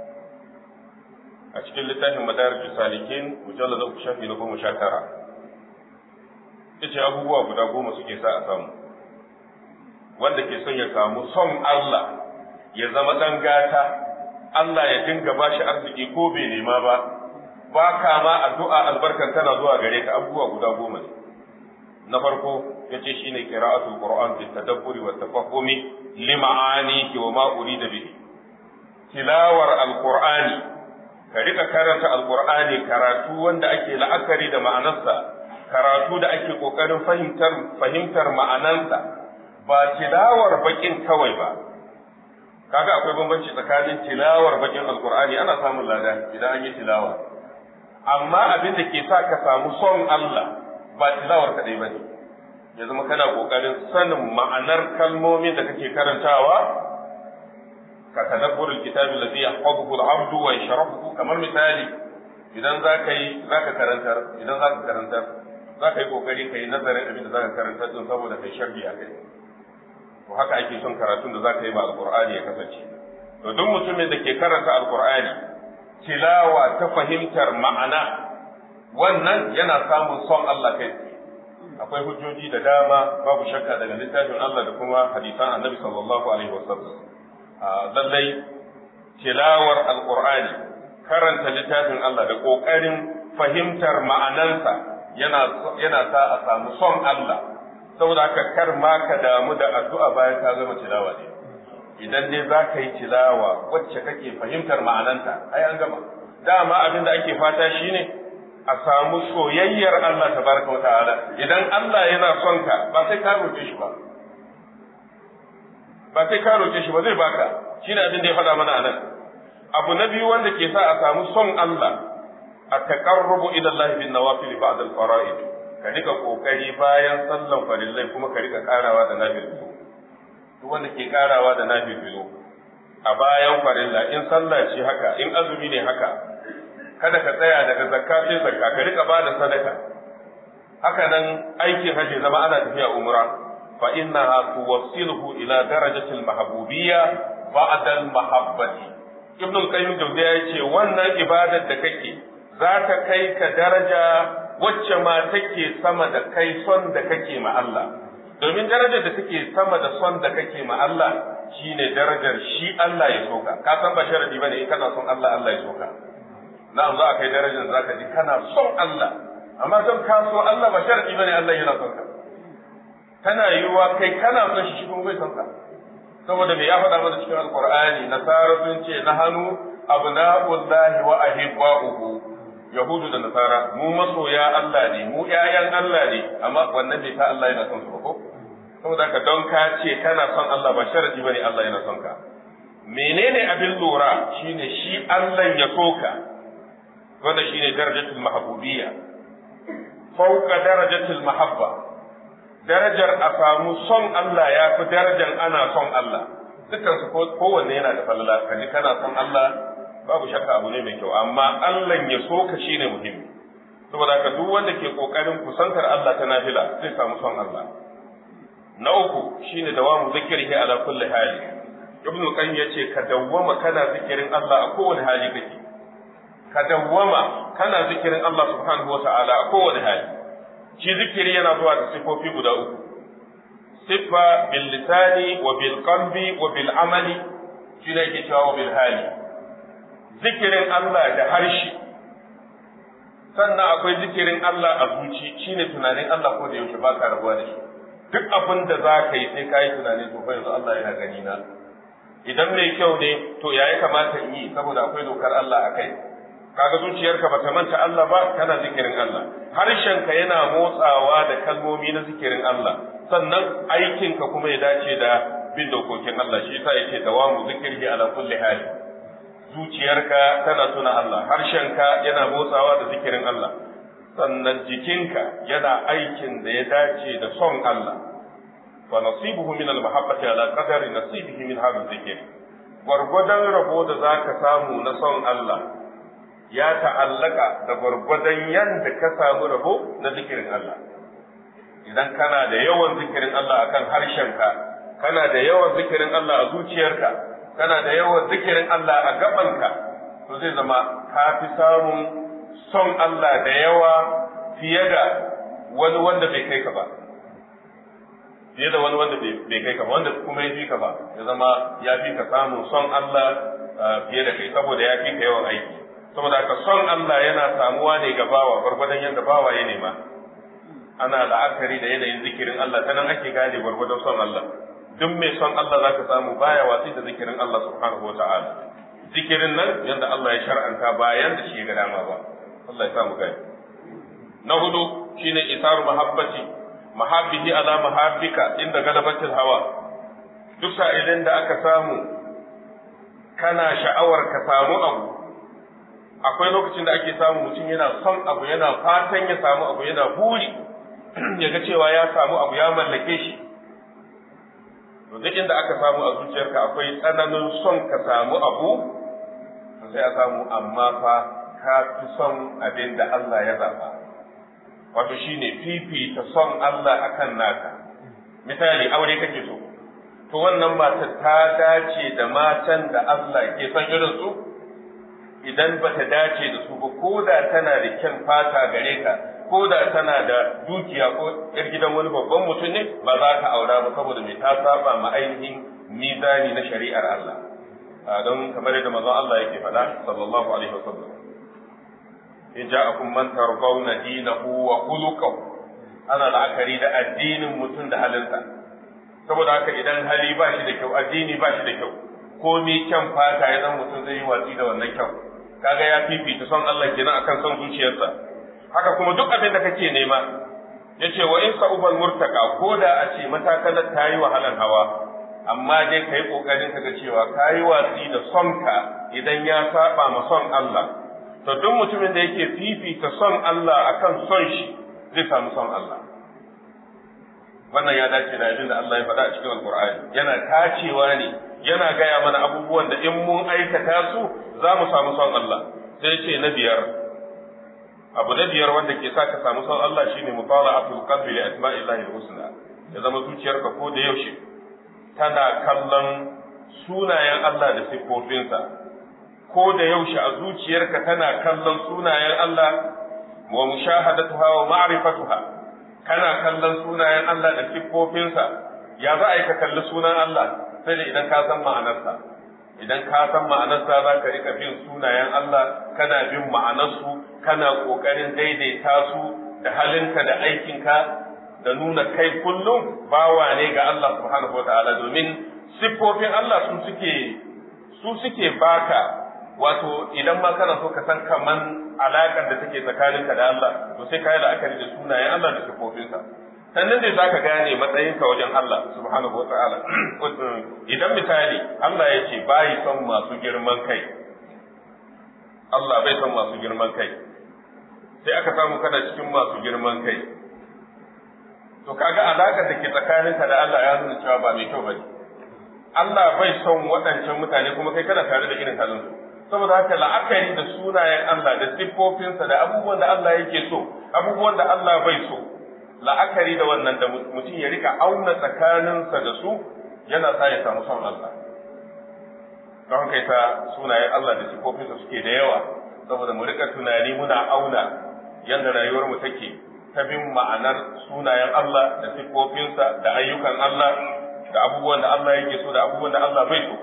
B: a cikin littafin madarij salikin mujallad uku shafi na goma sha tara yace abubuwa guda goma suke sa a samu wanda ke son ya samu son Allah ya zama dan gata Allah ya dinga bashi arziki ko bai nema ba ba ka ma addu'a albarkan tana zuwa gare ka abubuwa guda goma ne na farko yace shine qira'atul qur'an bi tadabburi wa tafahumi lima'anihi wa ma urida bihi tilawar alqur'ani ka rika karanta alqur'ani karatu wanda ake la'akari da ma'anarsa karatu da ake kokarin fahimtar fahimtar ma'anarsa ba tilawar bakin kawai ba kaga akwai bambanci tsakanin tilawar bakin alqur'ani ana samun lada idan an yi tilawa amma abin da ke sa ka samu son Allah ba tilawar kadai bane ya zama kana kokarin sanin ma'anar kalmomin da kake karantawa ka tadabbur alkitab alladhi yahfazuhu al-abd wa yashrahu kamar misali idan zaka yi zaka karantar idan zaka karantar zaka yi kokari kai nazarin abin da zaka karantar din saboda kai sharhi a kai to haka ake son karatun da zaka yi ma alqur'ani ya kasance to duk mutumin da ke karanta alqur'ani tilawa ta fahimtar ma'ana wannan yana samun son Allah kai akwai hujjoji da dama babu shakka daga littafin Allah da kuma hadisan Annabi sallallahu alaihi wasallam lallai tilawar alqur'ani karanta littafin Allah da kokarin fahimtar ma'anansa yana yana sa a samu son Allah saboda haka kar ma ka damu da addu'a bayan ka gama tilawa ne idan dai za ka yi tilawa wacce kake fahimtar ma'ananta ai an gama dama abin da ake fata shine a samu soyayyar Allah tabaraka wa ta'ala idan Allah yana son ka ba sai ka roƙe shi ba ba sai ka roƙe shi ba zai baka shine abin da ya faɗa mana anan abu na biyu wanda ke sa a samu son Allah a taqarrubu ila Allah bin nawafil ba'da al-fara'id ka rika kokari bayan sallan farillai kuma ka rika karawa da nafil duk wanda ke karawa da nafil a bayan farilla in sallah ce haka in azumi ne haka kada ka tsaya daga zakka sai zakka ka rika bada sadaka haka nan aikin hajji zama ana tafiya umra fa innaha tuwassiluhu ila darajati al-mahbubiyya ba'da al-mahabbati ibn al-qayyim jawziya yace wannan ibadar da kake za ta kai ka daraja wacce ma take sama da kai son da kake ma Allah domin darajar da take sama da son da kake ma Allah shine darajar shi Allah ya soka ka san ba sharadi bane in kana son Allah Allah ya soka na'am za a kai darajar za ka ji kana son Allah amma don ka so Allah ba sharadi bane Allah yana son ka tana yiwuwa kai kana son shi shi kuma bai son ka saboda me ya faɗa mana cikin alqur'ani nasara sun ce na hannu abna'ullahi wa ahibba'uhu yahudu da nasara mu masoya Allah ne mu ƴaƴan Allah ne amma wannan bai ta Allah yana son su ba ko saboda ka don ka ce kana son Allah ba sharadi bane Allah yana son ka menene abin lura shine shi Allah ya soka wanda shine darajatul mahabbubiyya fauka darajatul mahabba darajar a samu son Allah ya fi darajar ana son Allah dukkan su kowanne yana da falala kaji kana son Allah babu shakka abu ne mai kyau amma Allah ya so ka shine muhimmi saboda haka duk wanda ke kokarin kusantar Allah ta nafila zai samu son Allah na uku shine dawamu zikrihi ala kulli hali ibn qayyim yace ka dawwama kana zikirin Allah a kowane hali kake ka dawwama kana zikirin Allah subhanahu wa ta'ala a kowane hali shi zikiri yana zuwa da sifofi guda uku siffa bil lisani wa bil qalbi wa bil amali shi ne yake cewa bil hali zikirin Allah da harshe sannan akwai zikirin Allah a zuci shine tunanin Allah ko da yaushe ba ka rabuwa da shi duk abin da za ka yi sai ka yi tunani to fa yanzu Allah yana gani na idan mai kyau ne to ya kamata in yi saboda akwai dokar Allah a kai kaga zuciyarka bata manta Allah ba kana zikirin Allah harshenka yana motsawa da kalmomi na zikirin Allah sannan aikinka kuma ya dace da bin dokokin Allah shi yasa yake dawamu zikirhi ala kulli hali zuciyarka tana tuna Allah harshenka yana motsawa da zikirin Allah sannan jikinka yana aikin da ya dace da son Allah fa nasibuhu min al-mahabbati ala qadari nasibihi min hadha dhikr gwargwadon rabo da zaka samu na son Allah ya ta'allaka da gwargwadon yanda ka samu rabo na zikirin Allah idan kana da yawan zikirin Allah akan harshenka kana da yawan zikirin Allah a zuciyarka kana da yawan zikirin Allah a gabanka to zai zama ka fi samun son Allah da yawa fiye da wani wanda bai kai ka ba fiye da wani wanda bai kai ka ba wanda kuma ya fi ka ba ya zama ya fi ka samun son Allah fiye da kai saboda ya fi ka yawan aiki saboda ka son Allah yana samuwa ne ga bawa gwargwadon yadda bawa ya nema ana la'akari da yanayin zikirin Allah ta nan ake gane gwargwadon son Allah duk mai son Allah za ka samu baya watsi da zikirin Allah subhanahu wa ta'ala zikirin nan yadda Allah ya shar'anta bayan da shi ga dama ba Allah ya samu gani na hudu shine isaru mahabbati mahabbihi ala mahabbika inda galabatil hawa duk sa'ilin da aka samu kana sha'awar ka samu abu akwai lokacin da ake samu mutum yana son abu yana fatan ya samu abu yana buri ya ga cewa ya samu abu ya mallake shi to duk inda aka samu a zuciyarka akwai tsananin son ka samu abu to sai a samu amma fa ka fi son abin da Allah ya zaba wato shine fifita son Allah akan naka misali aure kake so to wannan mata ta dace da matan da Allah ke son irin su idan ba ta dace da su ba ko da tana da kyan fata gare ka ko da tana da dukiya ko yar gidan wani babban mutum ne ba za ka aura ba saboda mai ta saba ma ainihin mizani na shari'ar Allah don kamar yadda manzon Allah yake faɗa sallallahu alaihi wasallam in ja'akum man tarbawna dinahu wa khuluquhu ana la'akari da addinin mutum da halinsa saboda haka idan hali ba shi da kyau addini ba shi da kyau ko mi kyan fata ya zan mutum zai yi watsi da wannan kyau kaga ya fifita son Allah kenan akan son zuciyarsa haka kuma duk abin da kake nema yace wa in sa'ubal murtaka ko da a ce matakalar ta yi wahalan hawa amma dai kai kokarin ka ga cewa kayi watsi da son ka idan ya saba ma son Allah to duk mutumin da yake fifita son Allah akan son shi zai samu son Allah wannan ya dace da abin da Allah ya faɗa a cikin Alƙur'ani yana tacewa ne yana gaya mana abubuwan da in mun aikata su za mu samu son Allah sai ce na biyar abu na biyar wanda ke sa ka samu son Allah shine mutala'atul qalbi li asma'illahi husna ya zama zuciyarka ko da yaushe tana kallon sunayen Allah da siffofinsa ko da yaushe a zuciyarka tana kallon sunayen Allah wa mushahadatuha wa ma'rifatuha kana kallon sunayen Allah da siffofinsa ya za a yi ka kalli sunan Allah sai da idan ka san ma'anarsa idan ka san ma'anarsa za ka rika bin sunayen Allah kana bin ma'anarsu kana ƙoƙarin daidaita su da halinka da aikinka da nuna kai kullum bawa ne ga Allah subhanahu wataala domin siffofin Allah su suke su suke baka wato idan ma kana so ka san kaman alaƙar da take tsakaninka da Allah to sai ka yi la'akari da sunayen Allah da siffofinsa sannan dai zaka gane matsayinka wajen Allah subhanahu wataala idan misali Allah ya ce bai son masu girman kai Allah bai son masu girman kai sai aka samu kana cikin masu girman kai to kaga alaƙar da ke tsakaninka da Allah ya nuna cewa ba mai kyau bane Allah bai son waɗancan mutane kuma kai kana tare da irin halin su saboda haka la'akari da sunayen Allah da siffofinsa da abubuwan da Allah yake so abubuwan da Allah bai so la'akari da wannan da mutum ya rika auna tsakaninsa da su yana sa ya samu son Allah don haka ita sunayen Allah da siffofinsa suke da yawa saboda mu rika tunani muna auna yadda rayuwar mu take ta bin ma'anar sunayen Allah da siffofinsa da ayyukan Allah da abubuwan da Allah yake so da abubuwan da Allah bai so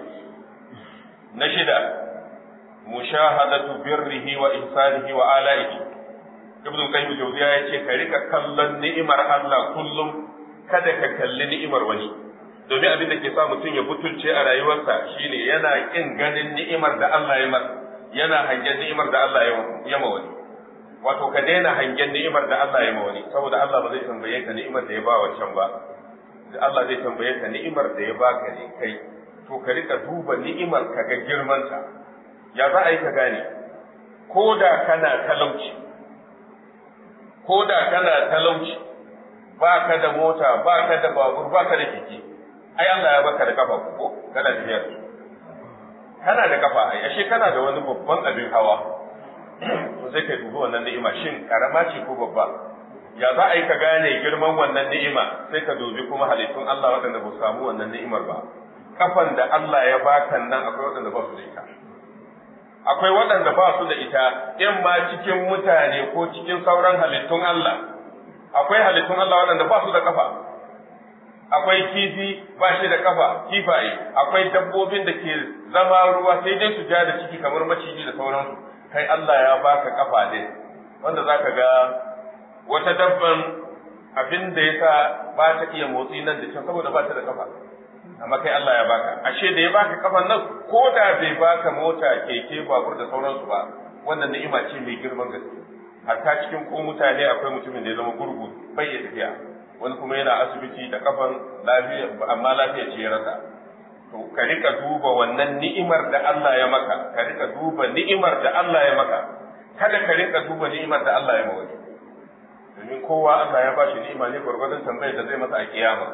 B: na shida mushahadatu birrihi wa ihsanihi wa ala'ihi ibn qayyim jawziya yace ka rika kallon ni'imar Allah kullum kada ka kalli ni'imar wani domin abin da ke sa mutum ya butulce a rayuwarsa shine yana kin ganin ni'imar da Allah ya masa yana hangen ni'imar da Allah ya ma wani wato ka daina hangen ni'imar da Allah ya ma wani saboda Allah ba zai tambaye ka ni'imar da ya ba wancan ba Allah zai tambaye ka ni'imar da ya baka ne kai to ka rika duba ni'imar ka ga girmanta ya za a yi ka gane ko da kana talauci ko da kana talauci ba ka da mota ba ka da babur ba ka da keke ai Allah ya baka da kafa ko kana tafiya kana da kafa ai ashe kana da wani babban abin hawa to sai kai dubi wannan ni'ima shin karama ce ko babba ya za a yi ka gane girman wannan ni'ima sai ka dubi kuma halittun Allah waɗanda ba su samu wannan ni'imar ba kafan da Allah ya baka nan akwai waɗanda ba su da ita akwai waɗanda ba su da ita in ma cikin mutane ko cikin sauran halittun Allah akwai halittun Allah waɗanda ba su da kafa akwai kifi ba shi da kafa kifaye akwai dabbobin da ke zama ruwa sai dai su ja da ciki kamar maciji da sauransu kai Allah ya baka kafa ne wanda zaka ga wata dabban abin da yasa ba ta iya motsi nan da can saboda ba ta da kafa amma kai Allah ya baka ashe da ya baka kafan nan ko da bai baka mota keke babur da sauransu ba wannan ni'ima ce mai girman gaske hatta cikin ko mutane akwai mutumin da ya zama gurgu bai iya tafiya wani kuma yana asibiti da kafan lafiya amma lafiya ce ya rasa to ka rika duba wannan ni'imar da Allah ya maka ka rika duba ni'imar da Allah ya maka kada ka rika duba ni'imar da Allah ya maka domin kowa Allah ya bashi ni'ima ne gwargwadon tambayar da zai masa a kiyama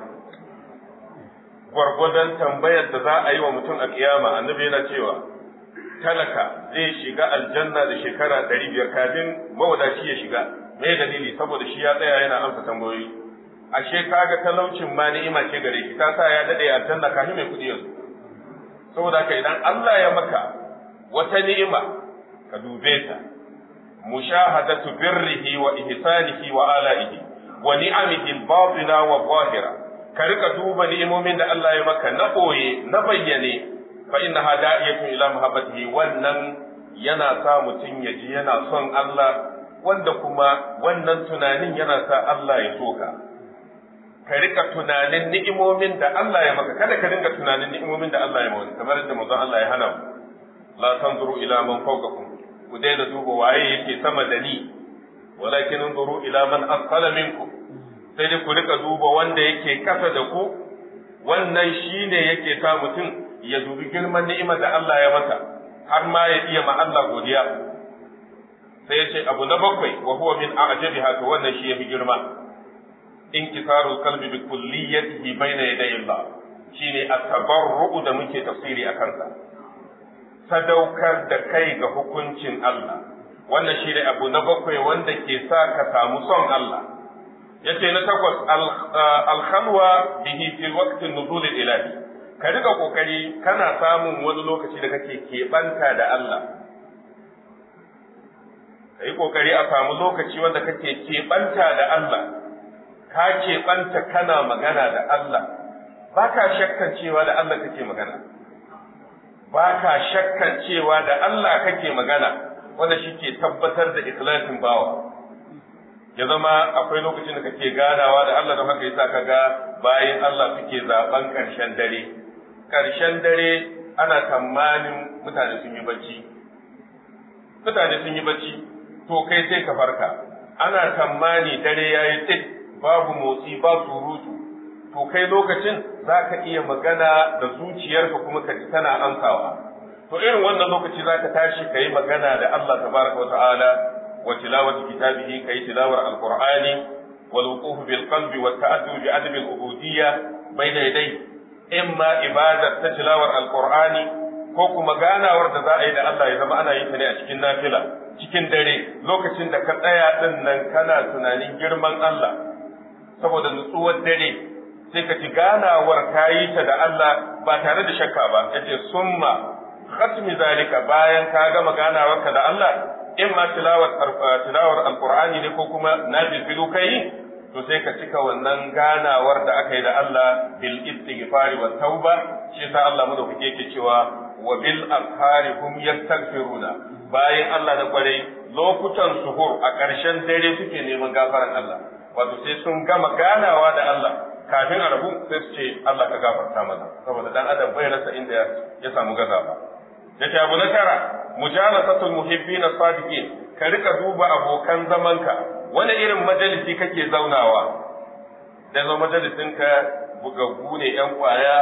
B: gwargwadon tambayar da za a yi wa mutum a kiyama annabi yana cewa talaka zai shiga aljanna da shekara ɗari biyar kafin mawadaci ya shiga me dalili saboda shi ya tsaya yana amsa tambayoyi ashe kaga talaucin ma ni'ima ce gare shi ta sa ya dade aljanna kafin mai kuɗi yanzu saboda haka idan Allah ya maka wata ni'ima ka dube ta mushahadatu birrihi wa ihsanihi wa ala'ihi wa ni'amihi al-batina wa zahira ka rika duba ni'imomin da Allah ya maka na boye na bayyane fa innaha da'iyatun ila muhabbatihi wannan yana sa mutum ya ji yana son Allah wanda kuma wannan tunanin yana sa Allah ya soka ka rika tunanin ni'imomin da Allah ya maka kada ka dinga tunanin ni'imomin da Allah ya maka kamar yadda manzon Allah ya hana mu la tanzuru ila man fawqakum ku daina duba waye yake sama da ni walakin anzuru ila man asfala minkum sai dai ku rika duba wanda yake kasa da ku wannan shine yake sa mutum ya dubi girman ni'imar da Allah ya masa har ma ya iya ma Allah godiya sai ya ce abu na bakwai wa huwa min a'jabiha to wannan shi yafi girma inkisarul qalbi bi kulliyatihi bayna yaday Allah shine at-tabarru'u da muke tafsiri a kansa sadaukar da kai ga hukuncin Allah wannan shine abu na bakwai wanda ke sa ka samu son Allah yace na takwas al-khalwa bihi fi waqti nuzul ilahi ka riga kokari kana samun wani lokaci da kake keɓanta da Allah ka yi kokari a samu lokaci wanda kake keɓanta da Allah ka keɓanta kana magana da Allah ba ka shakkan cewa da Allah kake magana ba ka shakkan cewa da Allah kake magana wanda shi ke tabbatar da ikhlasin bawa ya zama akwai lokacin da kake ganawa da Allah don haka yasa ka ga bayan Allah suke zaben ƙarshen dare ƙarshen dare ana tsammanin mutane sun yi bacci mutane sun yi bacci to kai sai ka farka ana tsammani dare ya yi tsit babu motsi ba surutu to kai lokacin za ka iya magana da zuciyarka kuma ka ji tana amsawa to irin wannan lokaci za ka tashi ka yi magana da Allah tabaraka wa ta'ala wa tilawati kitabihi ka yi tilawar alqur'ani wal wuquf bil qalbi wa ta'addu bi adab al ubudiyya bayna yadayhi imma ibadar ta tilawar alqur'ani ko kuma ganawar da za a yi da Allah ya zama ana yin ta ne a cikin nafila cikin dare lokacin da ka tsaya din nan kana tunanin girman Allah saboda nutsuwar dare sai ka ci ganawar ka yi ta da Allah ba tare da shakka ba yace summa khatmi zalika bayan ka gama ganawarka da Allah in ma tilawar tilawar alqur'ani ne ko kuma nafilu kai to sai ka cika wannan ganawar da aka yi da Allah bil istighfari wa tauba shi yasa Allah mu da kuke yake cewa wa bil ashari hum yastaghfiruna bayan Allah na kwarai lokutan suhur a ƙarshen dare suke neman gafaran Allah wato sai sun gama ganawa da Allah kafin a rabu sai su ce Allah ka gafarta mana saboda dan adam bai rasa inda ya samu gazawa yace abu na tara mujalasatul muhibbin sadiqin ka rika duba abokan zamanka wani irin majalisi kake zaunawa da zo majalisinka bugaggu ne yan kwaya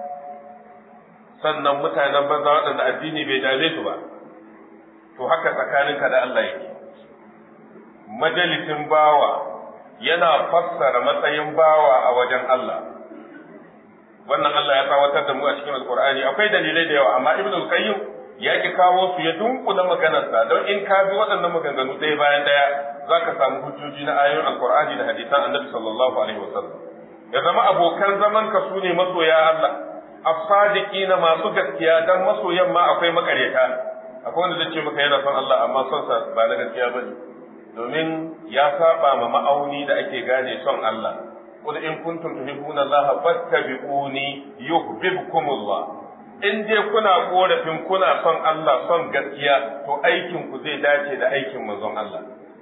B: sannan mutanen banza waɗanda addini bai dame su ba to haka tsakaninka da Allah yake majalisin bawa yana fassara matsayin bawa a wajen Allah wannan Allah ya tsawatar da mu a cikin alkur'ani akwai dalilai da yawa amma ibn al-qayyim ya ki kawo su ya dunkula maganarsa don in ka bi waɗannan maganganu ɗaya bayan ɗaya za ka samu hujjoji na ayoyin alkur'ani da hadisan annabi sallallahu alaihi wasallam ya zama abokan zaman ka su ne masoya Allah as-sadiqina masu gaskiya dan masoyan ma akwai makaryata akwai wanda zai ce maka yana son Allah amma son sa ba na gaskiya bane domin ya saba ma ma'auni da ake gane son Allah qul in kuntum tuhibbuna Allah fattabi'uni yuhibbukum Allah in dai kuna korafin kuna son Allah son gaskiya to aikin ku zai dace da aikin manzon Allah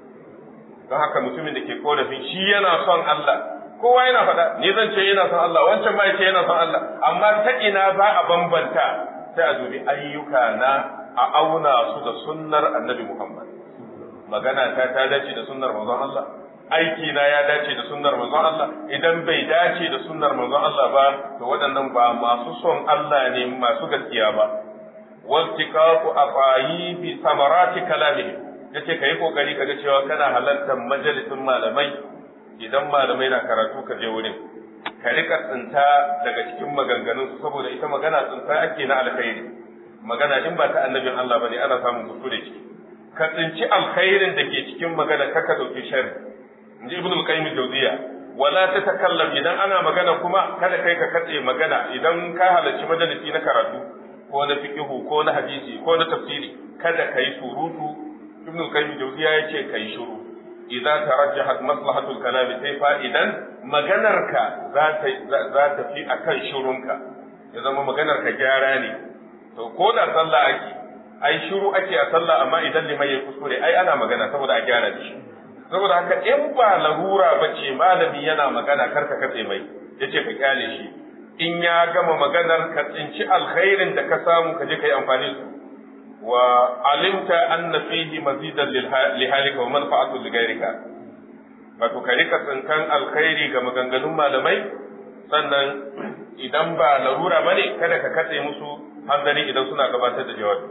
B: don haka mutumin da ke korafin shi yana son Allah kowa yana faɗa ni zan ce yana son Allah wancan ma ce yana son Allah amma ta ina za a bambanta sai a dubi ayyuka na a auna su da sunnar annabi Muhammad magana ta ta dace da sunnar manzon Allah aiki na ya dace da sunnar manzon Allah idan bai dace da sunnar manzon Allah ba to waɗannan ba masu son Allah ne masu gaskiya ba waltiqaqu afayi bi samarati kalamihi yace kai kokari kaga cewa kana halartar majalisin malamai idan malamai na karatu ka je wurin ka rika tsinta daga cikin maganganun su saboda ita magana tsinta ake na alkhairi magana in ba ta annabin Allah bane ana samun kuskure ciki ka tsinci alkhairin da ke cikin magana kaka dauki sharri inji ibnu qayyim jawziya wala ta takallam idan ana magana kuma kada kai ka katse magana idan ka halarci majalisi na karatu ko na fiqhu ko na hadisi ko na tafsiri kada kai surutu ibnu qayyim jawziya yace kai shiru idza tarajjahat maslahatul kalam sai fa idan maganarka za ta za ta fi akan shirunka ya zama maganarka gyara ne to ko da sallah ake ai shiru ake a sallah amma idan liman ya kuskure ai ana magana saboda a gyara shi saboda haka in ba larura ba ce malami yana magana karka katse mai ya ce ka kyale shi in ya gama maganar ka tsinci alkhairin da ka samu ka je ka yi amfani su wa alimta anna fihi mazidan li halika wa manfa'atu li ghayrika wato ka rika tsinkan alkhairi ga maganganun malamai sannan idan ba larura bane kada ka katse musu hanzari idan suna gabatar da jawabi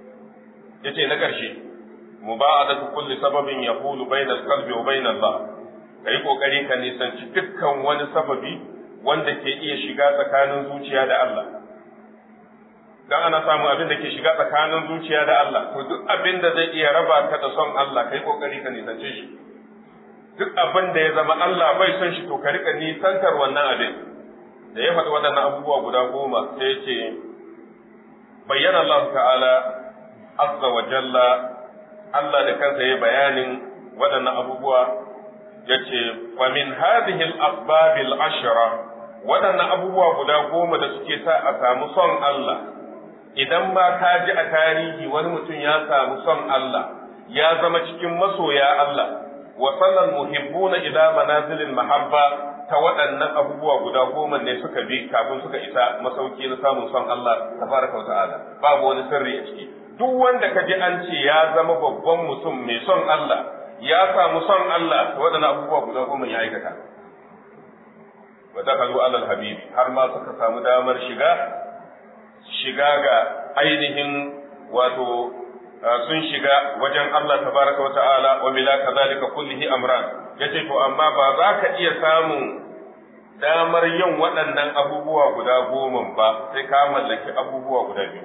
B: yace na ƙarshe muba'adatu kulli sababin yahulu bainal qalbi wa bainal Allah kai kokari ka nisanci dukkan wani sababi wanda ke iya shiga tsakanin zuciya da Allah dan ana samu abin da ke shiga tsakanin zuciya da Allah to duk abin da zai iya raba ka da son Allah kai kokari ka nisance shi duk abin da ya zama Allah bai son shi to ka rika nisantar wannan abin da ya faɗi waɗannan abubuwa guda goma sai ya ce bayyana Allah ta'ala azza wa jalla Allah da kansa ya bayanin waɗannan abubuwa ya ce, famin hadhihi al-asbab al-ashra waɗannan abubuwa guda goma da suke sa a samu son Allah idan ma ka ji a tarihi wani mutum ya samu son Allah ya zama cikin masoya Allah wa sallal muhibbuna ila manazilil mahabba ta waɗannan abubuwa guda goma ne suka bi kafin suka isa masauki na samun son Allah tabaraka wa ta'ala babu wani sirri a ciki duk wanda ka ji an ce ya zama babban mutum mai son Allah ya samu son Allah to waɗannan abubuwa guda goma ya aikata wa dakalu alal habibi har ma suka samu damar shiga shiga ga ainihin wato sun shiga wajen Allah tabaraka wa ta'ala wa mila kadhalika kullihi amran yace to amma ba za ka iya samun damar yin waɗannan abubuwa guda goma ba sai ka mallaki abubuwa guda biyu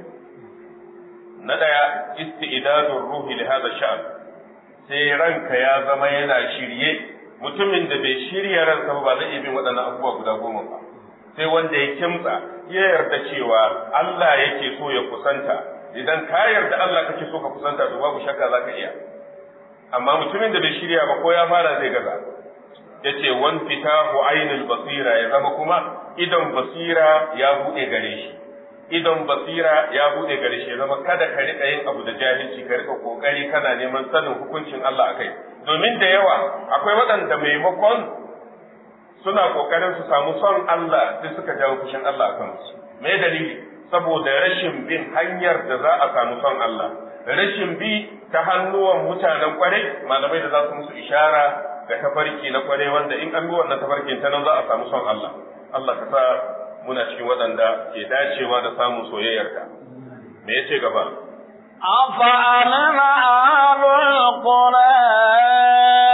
B: na ɗaya isti'dadur ruhi li hadha sha'n sai ranka ya zama yana shirye mutumin da bai shirya ransa ba zai iya bin waɗannan abubuwa guda goma ba sai wanda ya kimtsa ya yarda cewa Allah yake so ya kusanta idan ka yarda Allah kake so ka kusanta to babu shakka za ka iya amma mutumin da bai shirya ba ko ya fara zai gaza yace wan fitahu ainul basira ya zama kuma idan basira ya bude gare shi idan basira ya bude gare shi ya zama kada ka rika yin abu da jahilci ka rika kokari kana neman sanin hukuncin Allah akai domin da yawa akwai waɗanda maimakon suna kokarin su samu son Allah sai suka jawo fushin Allah akan su me dalili saboda rashin bin hanyar da za a samu son Allah rashin bi ta hannuwan mutanen kwarai malamai da za su musu ishara ga tafarki na kwarai wanda in an bi wannan tafarkin ta nan za a samu son Allah Allah ka sa muna cikin waɗanda ke dacewa da samun soyayyarka me yace gaba
A: أفأمن أهل القرى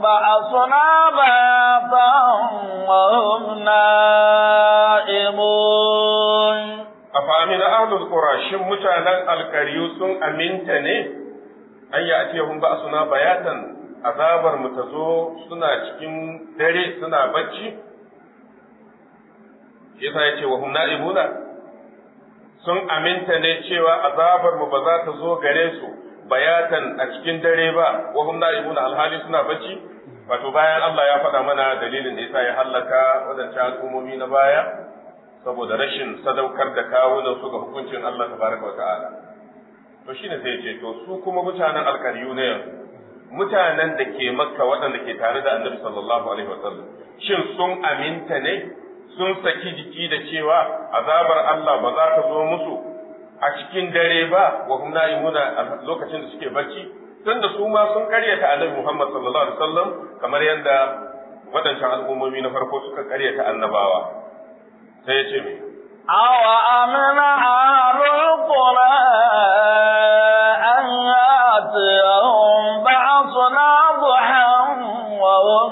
A: بأسنا بياتا وهم نائمون
B: أفأمن أهل القرى شم متانا القريو سن أمنت ne an yi atiyahun ba suna bayatan azabar mu ta zo suna cikin dare suna bacci yasa ya ce wa hum na'imuna sun aminta ne cewa azabar mu ba za ta zo gare su bayatan a cikin dare ba wa hum na'imuna alhali suna bacci wato bayan Allah ya faɗa mana dalilin da yasa ya hallaka wadancan al'ummomi na baya saboda rashin sadaukar da kawunan su ga hukuncin Allah tabaraka wa ta'ala to shine sai ce to su kuma mutanen alkariyu ne yanzu mutanen da ke makka waɗanda ke tare da annabi sallallahu alaihi wasallam shin sun aminta ne sun saki jiki da cewa azabar Allah ba za ta zo musu a cikin dare ba wa hum na'imuna a lokacin da suke bacci tunda su ma sun karyata annabi Muhammad sallallahu alaihi wasallam kamar yadda waɗancan al'ummomi na farko suka karyata annabawa sai ya ce me
A: أو أمن أهل القرى أن يأتيهم بعضنا ضحى وهم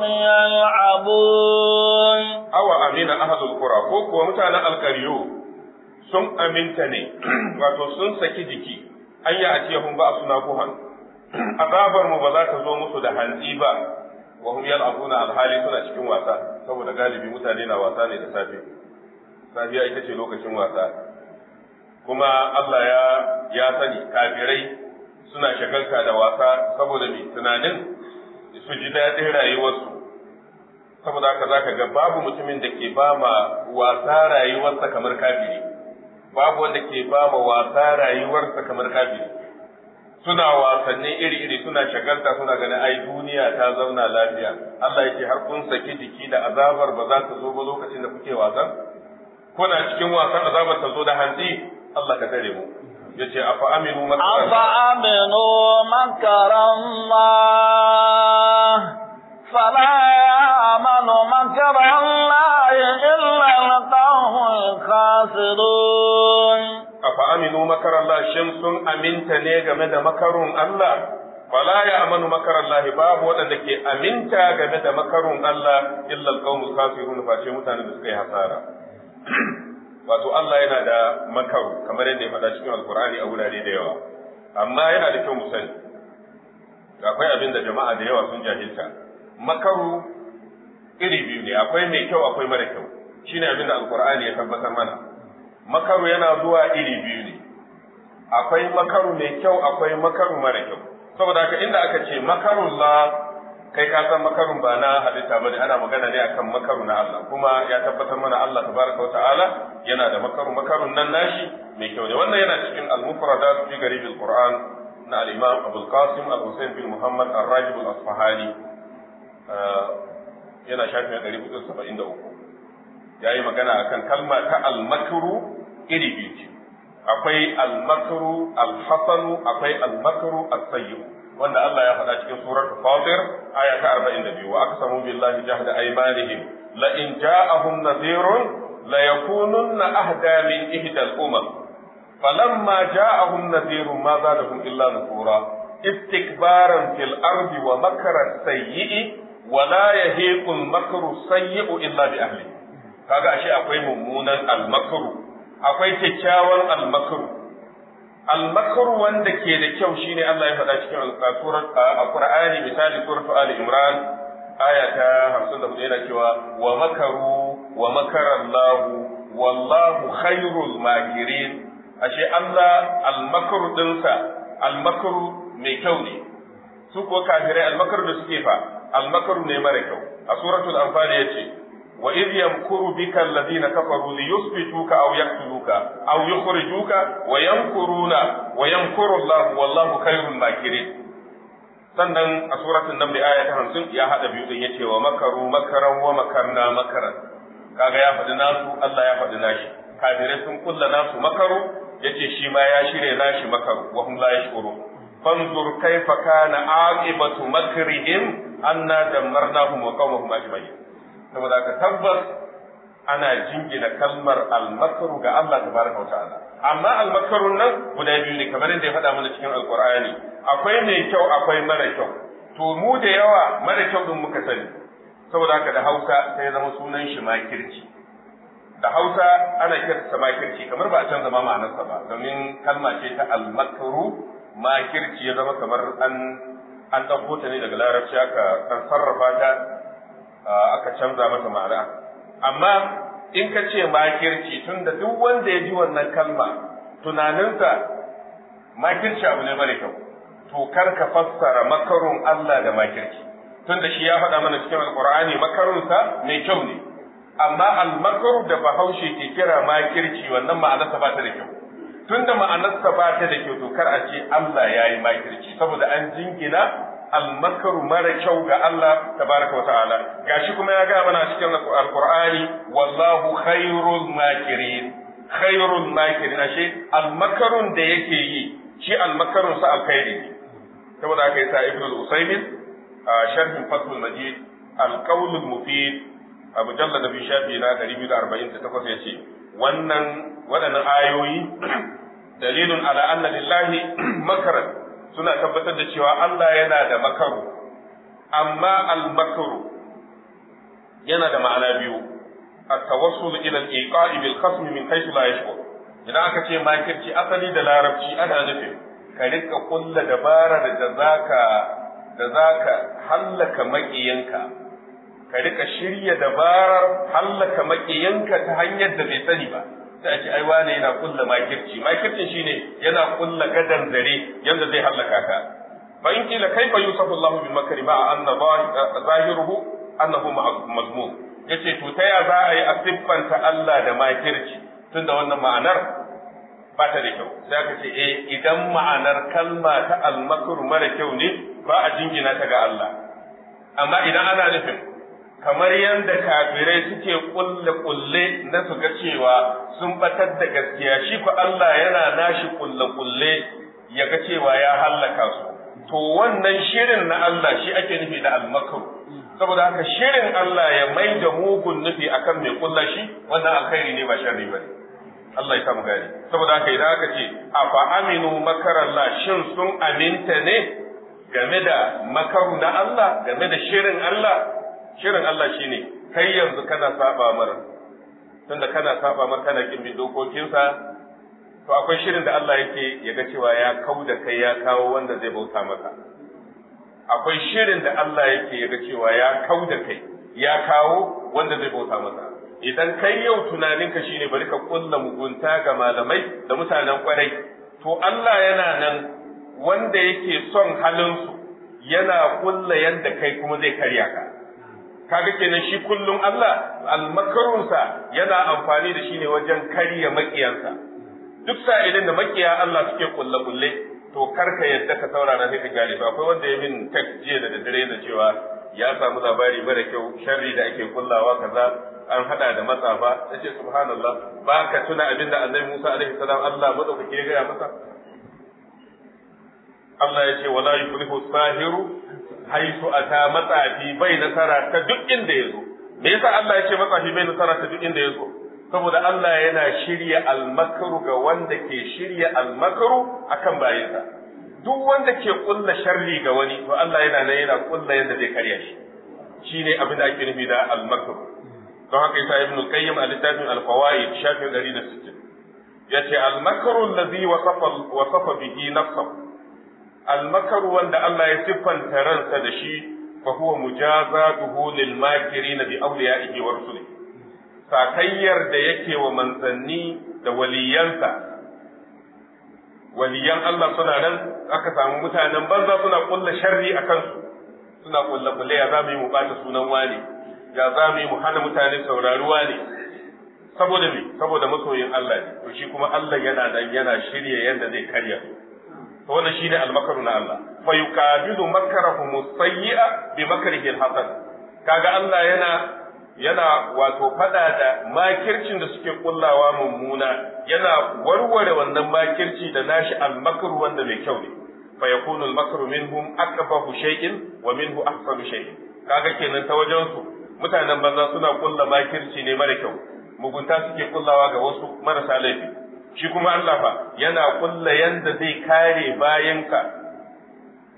A: يلعبون
B: awa amina ahadul qura ko kuwa mutanen alkaryo sun aminta ne wato sun saki jiki an yi a hun ba suna buhan azabar mu ba za ta zo musu da hantsi ba wa hum yal'abuna alhali suna cikin wasa saboda galibi mutane na wasa ne da safe safiya ita ce lokacin wasa kuma Allah ya ya sani kafirai suna shagalta da wasa saboda me tunanin su ji daɗin rayuwarsu saboda haka za ka ga babu mutumin da ke ba ma wasa rayuwarsa kamar kafiri babu wanda ke ba ma wasa rayuwarsa kamar kafiri suna wasanni iri-iri suna shagalta suna ganin ai duniya ta zauna lafiya Allah yake har kun saki jiki da azabar ba za ta zo ba lokacin da kuke wasan kuna cikin wasan azabar ta zo da hantsi Allah ka tare mu yace afa aminu makara
A: أفأمنوا مكر الله فلا يأمن مكر الله إلا القوم الخاسرون
B: afa aminu makar Allah shin sun aminta ne game da makarun Allah fala ya amanu makar Allah babu waɗanda ke aminta game da makarun Allah illa alqaumul kafirun face mutanen da suka yi hasara wato Allah yana da makaru kamar yadda ya faɗa cikin alkur'ani a wurare da yawa amma yana da kyau mu sani akwai abin da jama'a da yawa sun jahilta makaru iri biyu ne akwai mai kyau akwai mara kyau shine abin da alkur'ani ya tabbatar mana makaru yana zuwa iri biyu ne akwai makaru mai kyau akwai makaru mara kyau saboda haka inda aka ce makarullah kai ka san makarun ba na halitta bane ana magana ne akan makaru na Allah kuma ya tabbatar mana Allah tabaraka ta'ala yana da makaru makarun nan nashi mai kyau ne wannan yana cikin al-mufradat fi garib al-Qur'an na al-Imam Abu al-Qasim al-Husayn bin Muhammad ar-Rajib al-Asfahani yana shafin 473 ya yi magana akan kalma ta almakru iri biyu ce akwai almakru alhasanu akwai almakru as-sayyi wanda Allah ya faɗa cikin suratul Fatir aya ta 42 wa aqsamu billahi jahda aymanihim la in ja'ahum nadhirun la yakununna ahda min ihda al-umam falamma ja'ahum nadhirun ma zadahum illa nufura istikbaran fil ardi wa makra sayyi wa la yahiqu al-makru sayyi illa bi ahlihi kaga ashe akwai mummunan almakru akwai kyakkyawan almakru almakru wanda ke da kyau shine Allah ya faɗa cikin surat Qur'ani misali surat Ali Imran aya ta 54 yana cewa wa makaru wa makara Allah wallahu khairul makirin ashe Allah almakru dinsa almakru mai kyau ne su ko kafirai almakru da suke fa almakru ne mara kyau a suratul anfal yace وإذ يمكر بك الذين كفروا ليثبتوك أو يقتلوك أو يخرجوك ويمكرون ويمكر الله والله خير الماكرين sannan a suratul naml aya ta 50 ya hada biyu din yace wa makaru makaran wa makarna makaran kaga ya faɗi nasu Allah ya faɗi nashi kafirai sun kulla nasu makaru yace shi ma ya shirye nashi makaru wa hum la yashkurun fanzur kaifa kana aqibatu makrihim anna dammarnahum wa qaumahum ajma'in saboda ka tabbas ana jingina kalmar almakaru ga Allah tabaraka wa ta'ala amma almakarun nan guda biyu ne kamar yadda ya faɗa mana cikin alqur'ani akwai mai kyau akwai mara kyau to mu da yawa mara kyau din muka sani saboda haka da Hausa sai ya zama sunan shi makirci da Hausa ana kiransa makirci kamar ba a canza ma ma'anarsa ba domin kalma ce ta al-makru makirci ya zama kamar an an ɗauko ta ne daga larabci aka an sarrafa ta aka canza mata ma'ana amma in ka ce makirci tunda duk wanda ya ji wannan kalma tunaninsa makirci abu ne mara kyau to kar ka fassara makarun Allah da makirci tunda shi ya faɗa mana cikin alqur'ani makarunsa mai kyau ne amma almakaru da bahaushe ke kira makirci wannan ma'anarsa ba ta da kyau tunda ma'anarsa ba ta da kyau to kar a ce Allah ya yi makirci saboda an jingina almakaru mara kyau ga Allah tabaraka wa ta'ala gashi kuma ya ga mana cikin alqur'ani wallahu khairul makirin khairul makirin ashe almakarun da yake yi shi almakarun sa alkhairi ne saboda haka yasa ibnu al-usaymin a sharhin fathul majid al-qawl al-mufid a mujallad bi shafi na 248 yace wannan waɗannan ayoyi dalilun ala anna lillahi makaran suna tabbatar da cewa Allah yana da makaru amma al-makaru yana da ma'ana biyu at-tawassul ila al-iqa'i bil khasm min haythu la yashkur idan aka ce makirci asali da larabci ana nufin ka rika kulla dabarar da zaka da zaka hallaka maƙiyanka ka rika shirya dabarar hallaka maƙiyanka ta hanyar da bai sani ba sai a ce ai wane yana kulla makirci makircin shine yana kulla gadan zare yanda zai hallaka ka fa in kila kaifa yusafu Allahu bil makri ma anna zahiruhu annahu mazmum yace to ta ya za a yi a siffanta Allah da makirci tunda wannan ma'anar ba ta da kyau sai aka ce eh idan ma'anar kalma ta almakr mara kyau ne ba a jingina ta ga Allah amma idan ana nufin kamar yadda kafirai suke kulle kulle na su ga cewa sun batar da gaskiya shi ko Allah yana nashi kulle kulle ya ga cewa ya hallaka su to wannan shirin na Allah shi ake nufi da almakr saboda haka shirin Allah ya mai da mugun nufi akan mai kulla shi wannan alkhairi ne ba sharri bane Allah ya samu gani saboda haka idan aka ce afa aminu makarallah shin sun aminta ne game da makaru na Allah game da shirin Allah shirin Allah shine kai yanzu kana saba mar tunda kana saba mar kana kin bin dokokinsa to akwai shirin da Allah yake ya ga cewa ya kau da kai ya kawo wanda zai bauta masa akwai shirin da Allah yake ya ga cewa ya kau da kai ya kawo wanda zai bauta masa idan kai yau tunaninka shine bari ka kulla mugunta ga malamai da mutanen kwarai to Allah yana nan wanda yake son halinsu yana kulla yadda kai kuma zai karya ka kaga kenan shi kullum Allah almakarunsa yana amfani da shi ne wajen karya makiyansa duk sa'ilin da makiya Allah suke kulle kulle to karka yadda ka saurara sai ka gane to akwai wanda ya min text jiya da daddare da cewa ya samu labari mara kyau sharri da ake kullawa kaza an hada da matsafa nace subhanallah ba ka tuna abin da annabi Musa alaihi salam Allah madaukake ya gaya masa Allah ya ce wala yuflihu sahiru haitu ata matsafi bai nasara ta duk inda ya zo me yasa Allah ya ce matsafi bai nasara ta duk inda ya zo saboda Allah yana shirya almakaru ga wanda ke shirya almakaru akan bayinsa duk wanda ke kulla sharri ga wani to Allah yana nan yana kulla yadda zai karya shi shine abin da ake nufi da almakaru don haka yasa ibn qayyim a littafin al-fawaid shafin 160 yace al-makru allazi wasafa wasafa bihi nafsuhu al-makru wanda Allah ya siffanta ransa da shi fa huwa mujazatuhu lil makirin bi awliyaihi wa rusulihi sakayyar da yake wa manzanni da waliyansa waliyan Allah suna nan aka samu mutanen banza suna kulla sharri a kansu suna kulla kulle ya za mu yi mu bata sunan wani ya za mu yi mu hana mutane sauraruwa ne saboda me saboda masoyin Allah ne to shi kuma Allah yana nan yana shirye yadda zai karya su to wannan shine almakaru na Allah fa yuqabilu makrahum sayyi'a bi makrihi alhasan kaga Allah yana yana wato fada da makircin da suke kullawa mummuna yana warware wannan makirci da nashi almakru wanda mai kyau ne fa yakunu almakru minhum akbahu shay'in wa minhu ahsanu shay'in kaga kenan ta wajen su mutanen banza suna kulla makirci ne mara kyau mugunta suke kullawa ga wasu marasa laifi shi kuma Allah fa yana kulla yanda zai kare bayanka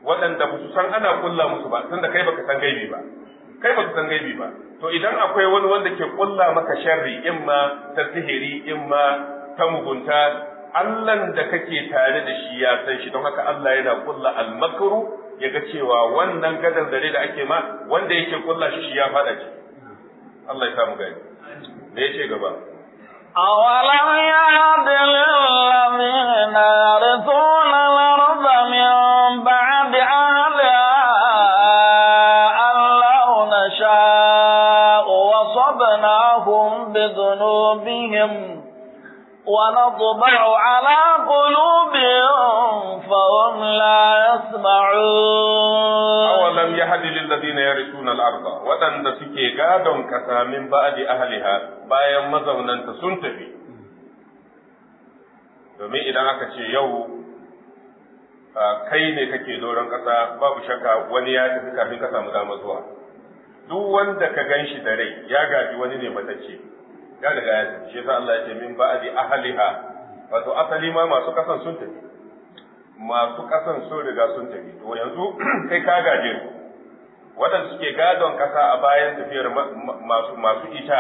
B: waɗanda ba su san ana kulla musu ba tunda kai baka san gaibi ba kai baka san gaibi ba to idan akwai wani wanda ke kulla maka sharri imma ta sihiri imma ta mugunta Allahn da kake tare da shi ya san shi don haka Allah yana kulla almakru ya ga cewa wannan gadan dare da ake ma wanda yake kulla shi shi ya fada ci Allah ya samu gani da yace gaba
A: أولم يهد للذين يرثون الأرض من بعد أهلها أن لو نشاء وصبناهم بذنوبهم ونطبع على قلوبهم فهم لا يسمعون
B: awalam yahdi lil ladina yarithuna al arda wadanda suke gadon kasa min ba'di ahliha bayan mazaunanta sun tafi domin idan aka ce yau kai ne kake doron kasa babu shakka wani ya tafi kafin ka samu dama zuwa duk wanda ka gan shi da rai ya gaji wani ne matacce ya riga ya tafi shi yasa Allah ya ce min ba'di ahliha wato asali ma masu kasan sun tafi masu kasan sun riga sun tafi to yanzu kai ka gaje su waɗanda suke gadon kasa a bayan tafiyar masu masu ita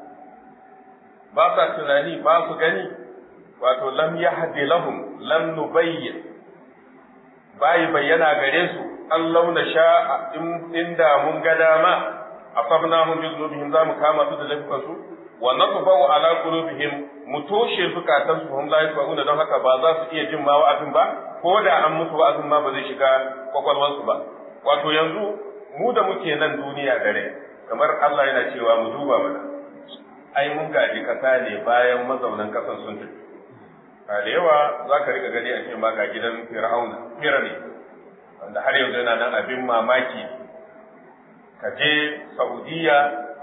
B: ba sa tunani ba su gani wato lam yahdi lahum lam nubayyin bai bayyana gare su an launa sha inda mun ga dama asabnahum bi dhunubihim za mu kama su da laifukan su wa natba'u ala qulubihim mu toshe zukatan su hum la yasma'una don haka ba za su iya jin ma wa'azin ba ko da an musu wa'azin ma ba zai shiga kwakwalwar su ba wato yanzu mu da muke nan duniya dare kamar Allah yana cewa mu duba mana ai mun gaji kasa ne bayan mazaunan kasan sun tafi a da yawa za ka riƙa gani a ce ma ga gidan fir'auna firane wanda har yanzu yana nan abin mamaki ka je saudiya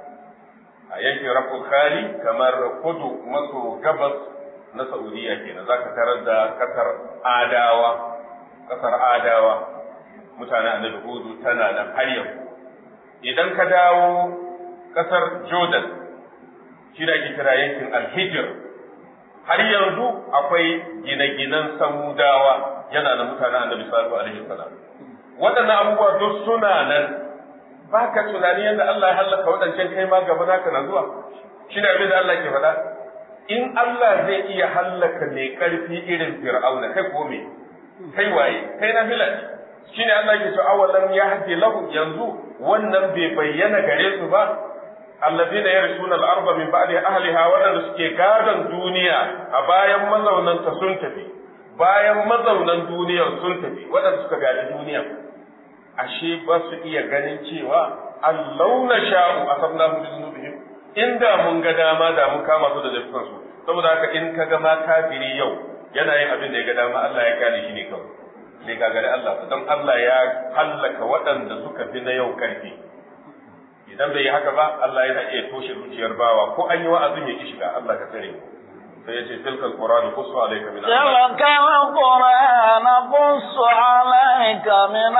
B: a yankin raful khali kamar kudu maso gabas na saudiya kenan za ka tarar da kasar adawa kasar adawa mutanen annabi hudu tana nan har yau idan ka dawo kasar jordan shi da ake kira yankin alhijir har yanzu akwai gine-ginen samudawa yana da mutanen annabi sallallahu alaihi wasallam waɗannan abubuwa duk suna nan ba ka tunani yadda Allah ya hallaka waɗancan kai ma gaba naka na zuwa shi ne abin da Allah ke faɗa in Allah zai iya hallaka mai ƙarfi irin fir'auna kai ko me kai waye kai na filan shi ne Allah ke so awalan ya hadi lahu yanzu wannan bai bayyana gare su ba الذين يرثون الأرض من بعد أهلها waɗanda suke gadon duniya a bayan mazaunanta sun tafi bayan mazaunan duniya sun tafi waɗanda suka gaji duniya ashe ba su iya ganin cewa allau na sha'u a sabna mu bi zunubihim inda mun ga dama da mun kama su da laifukan su saboda haka in ka ga ma kafiri yau yana yin abin da ya ga dama Allah ya gane shi ne kawai sai ka gane Allah don Allah ya hallaka waɗanda suka fi na yau karfi idan bai yi haka ba Allah yana iya toshe zuciyar bawa ko an yi wa'azin ya ki shiga Allah ka tsare sai ya ce tilka alquran qussu alayka min
A: تلك القرآن نقص عليك من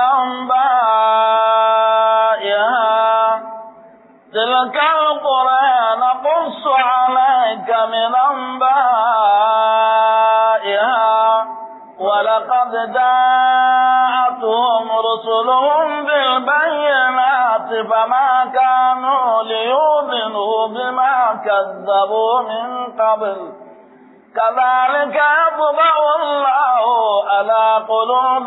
A: أنبائها تلك القرآن نقص عليك من أنبائها ولقد جاءتهم رسلهم بالبينات فما كانوا ليؤمنوا بما كذبوا من قبل كذلك يطبع الله على قلوب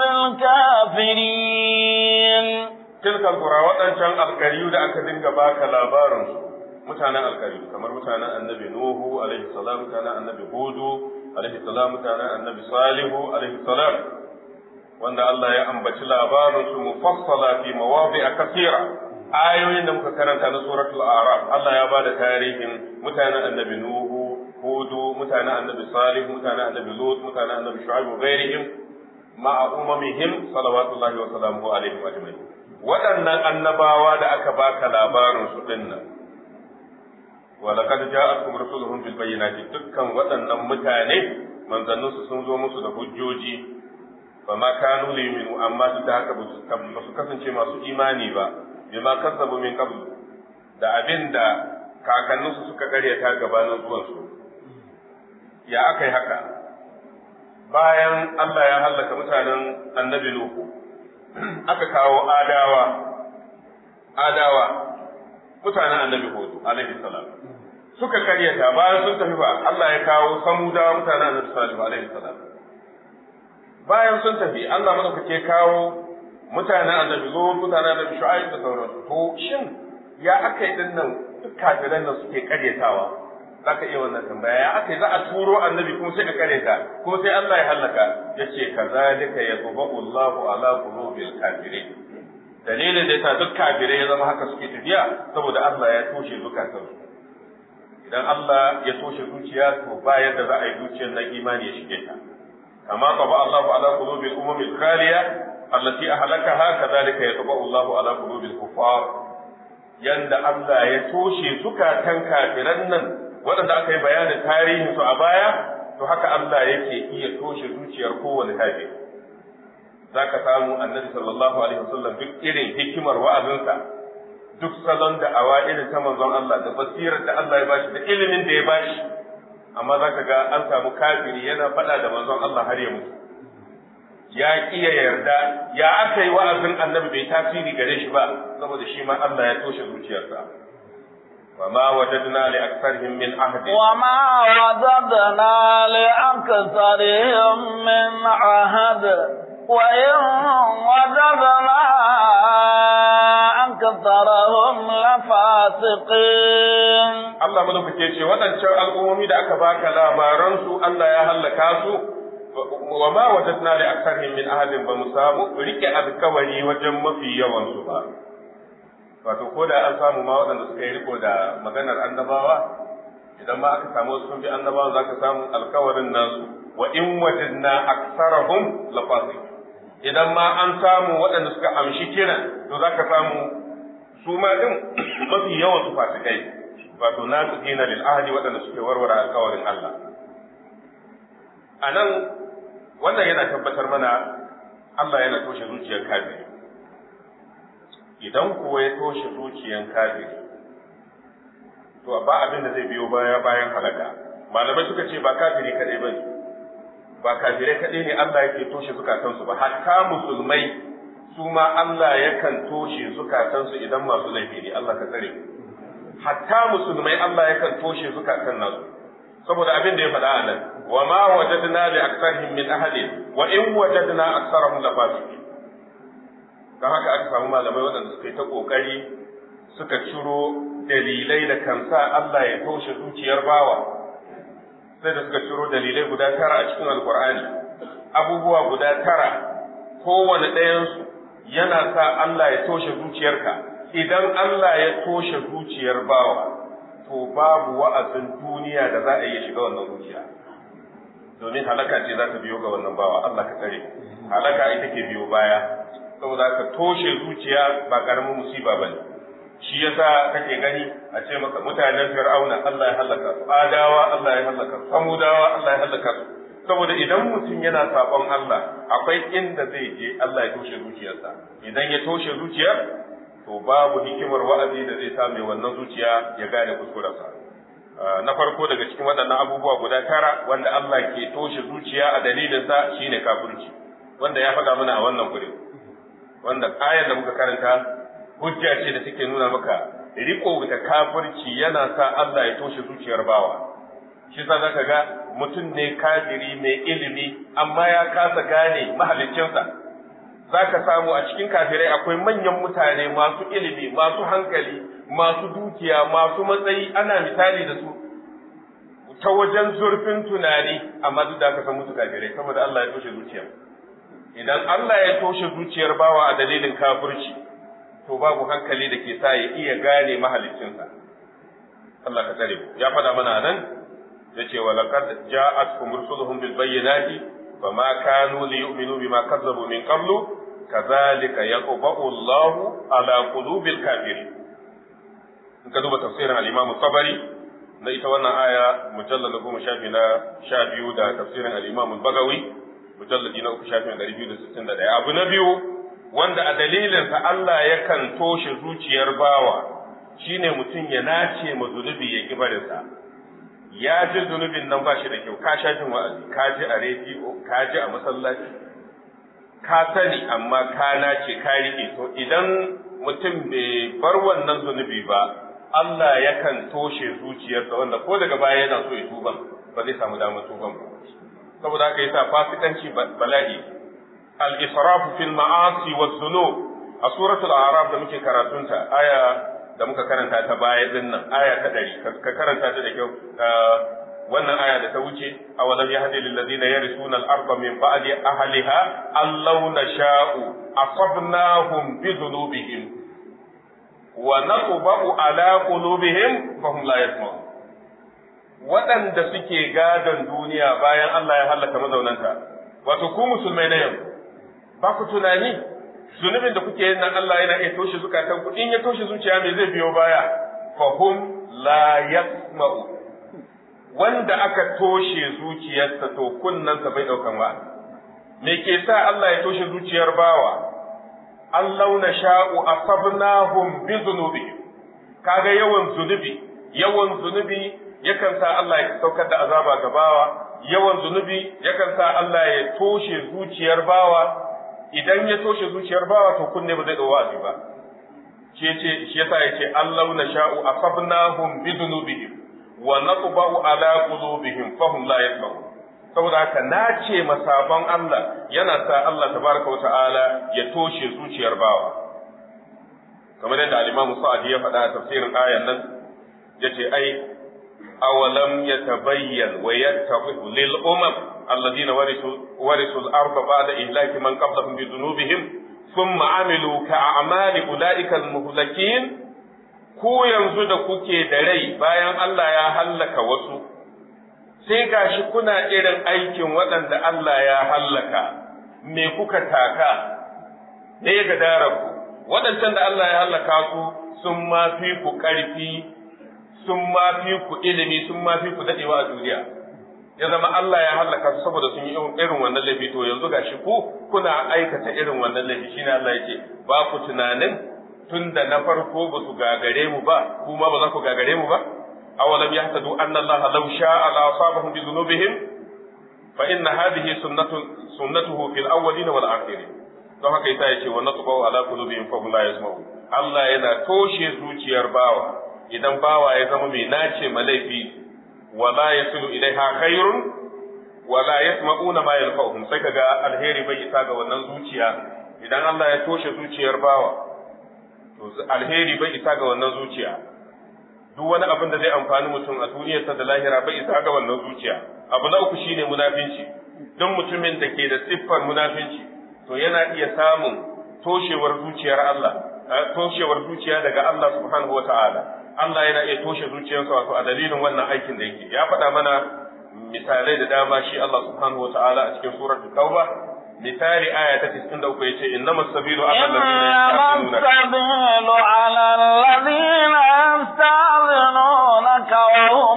A: الكافرين
B: tilka alqura wadancan alkariyu da aka dinga baka labarin su mutanen alkariyu kamar mutanen annabi nuhu alaihi salam mutanen annabi hudu alaihi salam mutanen annabi salihu alaihi salam wanda Allah ya ambaci labarin su mufassala fi mawadi'a kathira ayoyin da muka karanta na suratul a'raf Allah ya bada tarihin mutanen annabi nuhu hudu mutanen annabi salih mutanen annabi lut mutanen annabi shu'aib wa ghairihim ma'a umamihim salawatullahi wa salamuhu alaihim ajma'in waɗannan annabawa da aka baka labarin su dinnan ولقد جاءتكم رسلهم بالبينات dukkan waɗannan mutane manzanninsu sun zo musu da hujjoji fa ma kanu liminu amma duk da haka ba su kasance masu imani ba bima kazzabu min qabl da abin da kakanninsu suka karyata gabanin zuwansu ya aka yi haka bayan Allah ya hallaka mutanen annabi Nuhu aka kawo adawa adawa mutanen annabi hudu alaihi salam suka karyata bayan sun tafi ba Allah ya kawo samudawa mutanen annabi salihu alaihi salam bayan sun tafi Allah madaukake kawo mutanen annabi zo mutanen annabi shu'aib da sauransu to shin ya aka yi dinnan duk kafiran nan suke karyatawa zaka iya wannan tambaya ya aka yi za a turo annabi kuma sai ka karyata kuma sai Allah ya halaka yace kazalika yatba'u Allahu ala qulubil kafirin dalilin da yasa duk kafirai ya zama haka suke tafiya saboda Allah ya toshe zukatansu idan Allah ya toshe zuciya to ba yadda za a yi zuciyar nan imani ya shige ta kama qaba Allahu ala qulubil umamil khaliya allati ahlakaha kadhalika yatba'u Allahu ala qulubil kuffar yanda Allah ya toshe zukatan kafiran nan waɗanda aka yi bayanin tarihin su a baya to haka Allah yake iya toshe zuciyar kowane kafiri zaka samu annabi sallallahu alaihi wasallam duk irin hikimar wa'azinsa duk salon da awa irin ta manzon Allah da basirar da Allah ya bashi da ilimin da ya bashi amma zaka ga an samu kafiri yana faɗa da manzon Allah har ya mutu ya kiya yarda ya aka yi wa'azin annabi bai tasiri gare shi ba saboda shi ma Allah ya toshe zuciyarsa وما وجدنا لأكثرهم من عهد
A: وما وجدنا لأكثرهم من عهد وإن وجدنا أكثرهم لفاسقين
B: Allah madaukake ce waɗancan al'ummomi da aka baka labaransu Allah ya hallaka su wa ma wajadna li aktharihim min ahadin ba mu samu rike alkawari wajen mafi yawan su ba wato ko da an samu ma waɗanda suka yi riko da maganar annabawa idan ma aka samu sun bi annabawa za ka samu alkawarin nasu wa in wajadna aktsarahum lafasiq idan ma an samu waɗanda suka amshi kiran to za ka samu su ma din mafi yawan su fasikai wato na su dina lil ahli waɗanda suke warware alkawarin Allah a nan wannan yana tabbatar mana Allah yana toshe zuciyar kafiri idan kuwa ya toshe zuciyar kafiri to ba abin da zai biyo baya bayan halaka malamai suka ce ba kafiri kadai bane ba kafirai kadai ne Allah yake toshe zukatansu ba hatta musulmai su ma Allah yakan toshe zukatansu idan masu laifi ne Allah ka tsare hatta musulmai Allah yakan toshe zukatan nasu saboda abin da ya faɗa a nan wa ma wajadna li aktsarihim min ahadin wa in wajadna aktsarahum la fasiqin dan haka aka samu malamai waɗanda suka yi ta kokari suka ciro dalilai da kansa Allah ya toshe zuciyar bawa sai da suka ciro dalilai guda tara a cikin alkur'ani abubuwa guda tara kowane ɗayansu yana sa Allah ya toshe zuciyarka idan Allah ya toshe zuciyar bawa to babu wa'azin duniya da za a iya shiga wannan zuciya domin halaka ce za ta biyo ga wannan bawa Allah ka tsare halaka ita ke biyo baya saboda ka toshe zuciya ba karamin musiba bane shi yasa kake gani a ce maka mutanen fir'auna Allah ya halaka su adawa Allah ya halaka su samudawa Allah ya halaka su saboda idan mutum yana sabon Allah akwai inda zai je Allah ya toshe zuciyarsa idan ya toshe zuciyar to babu hikimar wa'azi da zai sa mai wannan zuciya ya gane kuskurarsa na farko daga cikin waɗannan abubuwa guda tara wanda Allah ke toshe zuciya a dalilinsa shine kafirci wanda ya faɗa mana a wannan gurin wanda ayar da muka karanta hujja ce da take nuna maka riko da kafirci yana sa Allah ya toshe zuciyar bawa shi sa zaka ga mutum ne kafiri mai ilimi amma ya kasa gane mahaliccinsa zaka samu a cikin kafirai akwai manyan mutane masu ilimi masu hankali masu dukiya masu matsayi ana misali da su ta wajen zurfin tunani amma duk da aka san musu kafirai saboda Allah ya toshe zuciya idan Allah ya toshe zuciyar bawa a dalilin kafirci to babu hankali da ke sa ya iya gane mahaliccinsa Allah ka tsare ya faɗa mana nan ya ce wa laqad ja'atkum rusuluhum bil bayyinati fama kanu li yu'minu bima kazzabu min qablu kadhalika yaqba'u Allahu ala qulubil kafirin in ka duba tafsirin al-Imam Tabari na ita wannan aya mujallal goma shafi na sha biyu da tafsirin al-Imam Bagawi mujalladi na uku shafi na ɗari biyu da sittin da ɗaya abu na biyu wanda a dalilinsa Allah yakan toshe zuciyar bawa shine mutum ya nace ma zunubi ya ki barinsa ya ji zunubin nan ba shi da kyau ka sha jin wa'azi ka ji a rediyo ka ji a masallaci ka sani amma ka nace ka rike to idan mutum bai bar wannan zunubi ba Allah yakan toshe zuciyarsa wanda ko daga baya yana so ya tuba ba zai samu damar tuban ba saboda haka yasa fasikanci bala'i al-israfu fil ma'asi wa dhunub a suratul a'raf da muke karatunta aya da muka karanta ta baya din nan aya ta 100 ka karanta ta da kyau wannan aya da ta wuce awalam yahdi lil ladina yarisuna al-arda min ba'di ahliha allau nasha'u asabnahum bi dhunubihim wa natba'u ala qulubihim fa hum la yasma'un waɗanda suke gadon duniya bayan Allah ya halaka mazaunanta wato ku musulmai na yau ba ku tunani zunubin da kuke yin nan Allah yana iya toshe zukatan ku in ya toshe zuciya me zai biyo baya fa hum la yasma'u wanda aka toshe zuciyarsa to kunnansa bai daukan wa me ke sa Allah ya toshe zuciyar bawa Allah na sha'u asabnahum bi dhunubihim kaga yawan zunubi yawan zunubi yakan sa Allah ya saukar da azaba ga bawa yawan zunubi yakan sa Allah ya toshe zuciyar bawa idan ya toshe zuciyar bawa to kunne ba zai dawo wa'azi ba shi yace shi yasa yace Allah na sha'u asabnahum bi dhunubihim wa natba'u ala qulubihim fahum la yasma'un saboda haka nace masaban Allah yana sa Allah tabaraka wa ta'ala ya toshe zuciyar bawa kamar yadda al-Imam Sa'di ya faɗa a tafsirin ayan nan yace ai awalam yatabayyan wa yattabi'u lil umam alladhina warisu warisu al-ardha ba'da ihlaki man qablahum bi dhunubihim thumma amilu ka'amali ulaika al-muhlakin ku yanzu da kuke da rai bayan Allah ya hallaka wasu sai gashi kuna irin aikin waɗanda Allah ya hallaka me kuka taka ne ga daraku waɗancan da Allah ya hallaka su sun ma fi ku ƙarfi sun ma fi ku ilimi sun ma fi ku daɗewa a duniya ya zama Allah ya hallaka su saboda sun yi irin wannan laifi to yanzu gashi ku kuna aikata irin wannan laifi shine Allah yake ba ku tunanin tunda na farko ba su gagare mu ba kuma ba za ku gagare mu ba awalam yahtadu anna Allah law sha'a la asabahum bi dhunubihim fa inna hadhihi sunnatu sunnatuhu fil awwalin wal akhirin don haka yasa yace wa natbu ala qulubihim fa hum la yasma'u Allah yana toshe zuciyar bawa idan bawa ya zama mai nace malaifi wala yasilu ilaiha khairun wala yasma'una ma yanfa'uhum sai kaga alheri bai isa ga wannan zuciya idan Allah ya toshe zuciyar bawa to alheri bai isa ga wannan zuciya duk wani abin da zai amfani mutum a duniyarsa da lahira bai isa ga wannan zuciya abu na uku shine munafinci don mutumin da ke da siffar munafinci to yana iya samun toshewar zuciyar Allah toshewar zuciya daga Allah subhanahu wata'ala Allah yana iya toshe zuciyarsa wato a dalilin wannan aikin da yake ya faɗa mana misalai da dama shi Allah subhanahu wata'ala a cikin suratul tauba misali aya ta 93 yace innamas sabilu ala
A: alladhina yasta'dhinunaka wa hum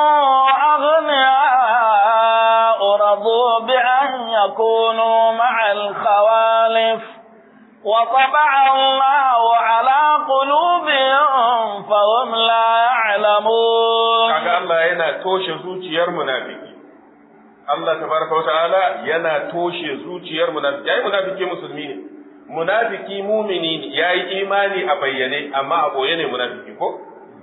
A: aghniya radu bi an yakunu ma'al khawalif وطبع الله على قلوبهم فهم لا يعلمون
B: kaga Allah yana toshe zuciyar munafiki Allah tabaraka wa ta'ala yana toshe zuciyar munafiki yayi munafiki musulmi ne munafiki mumini ne yayi imani a bayyane amma a boye ne munafiki ko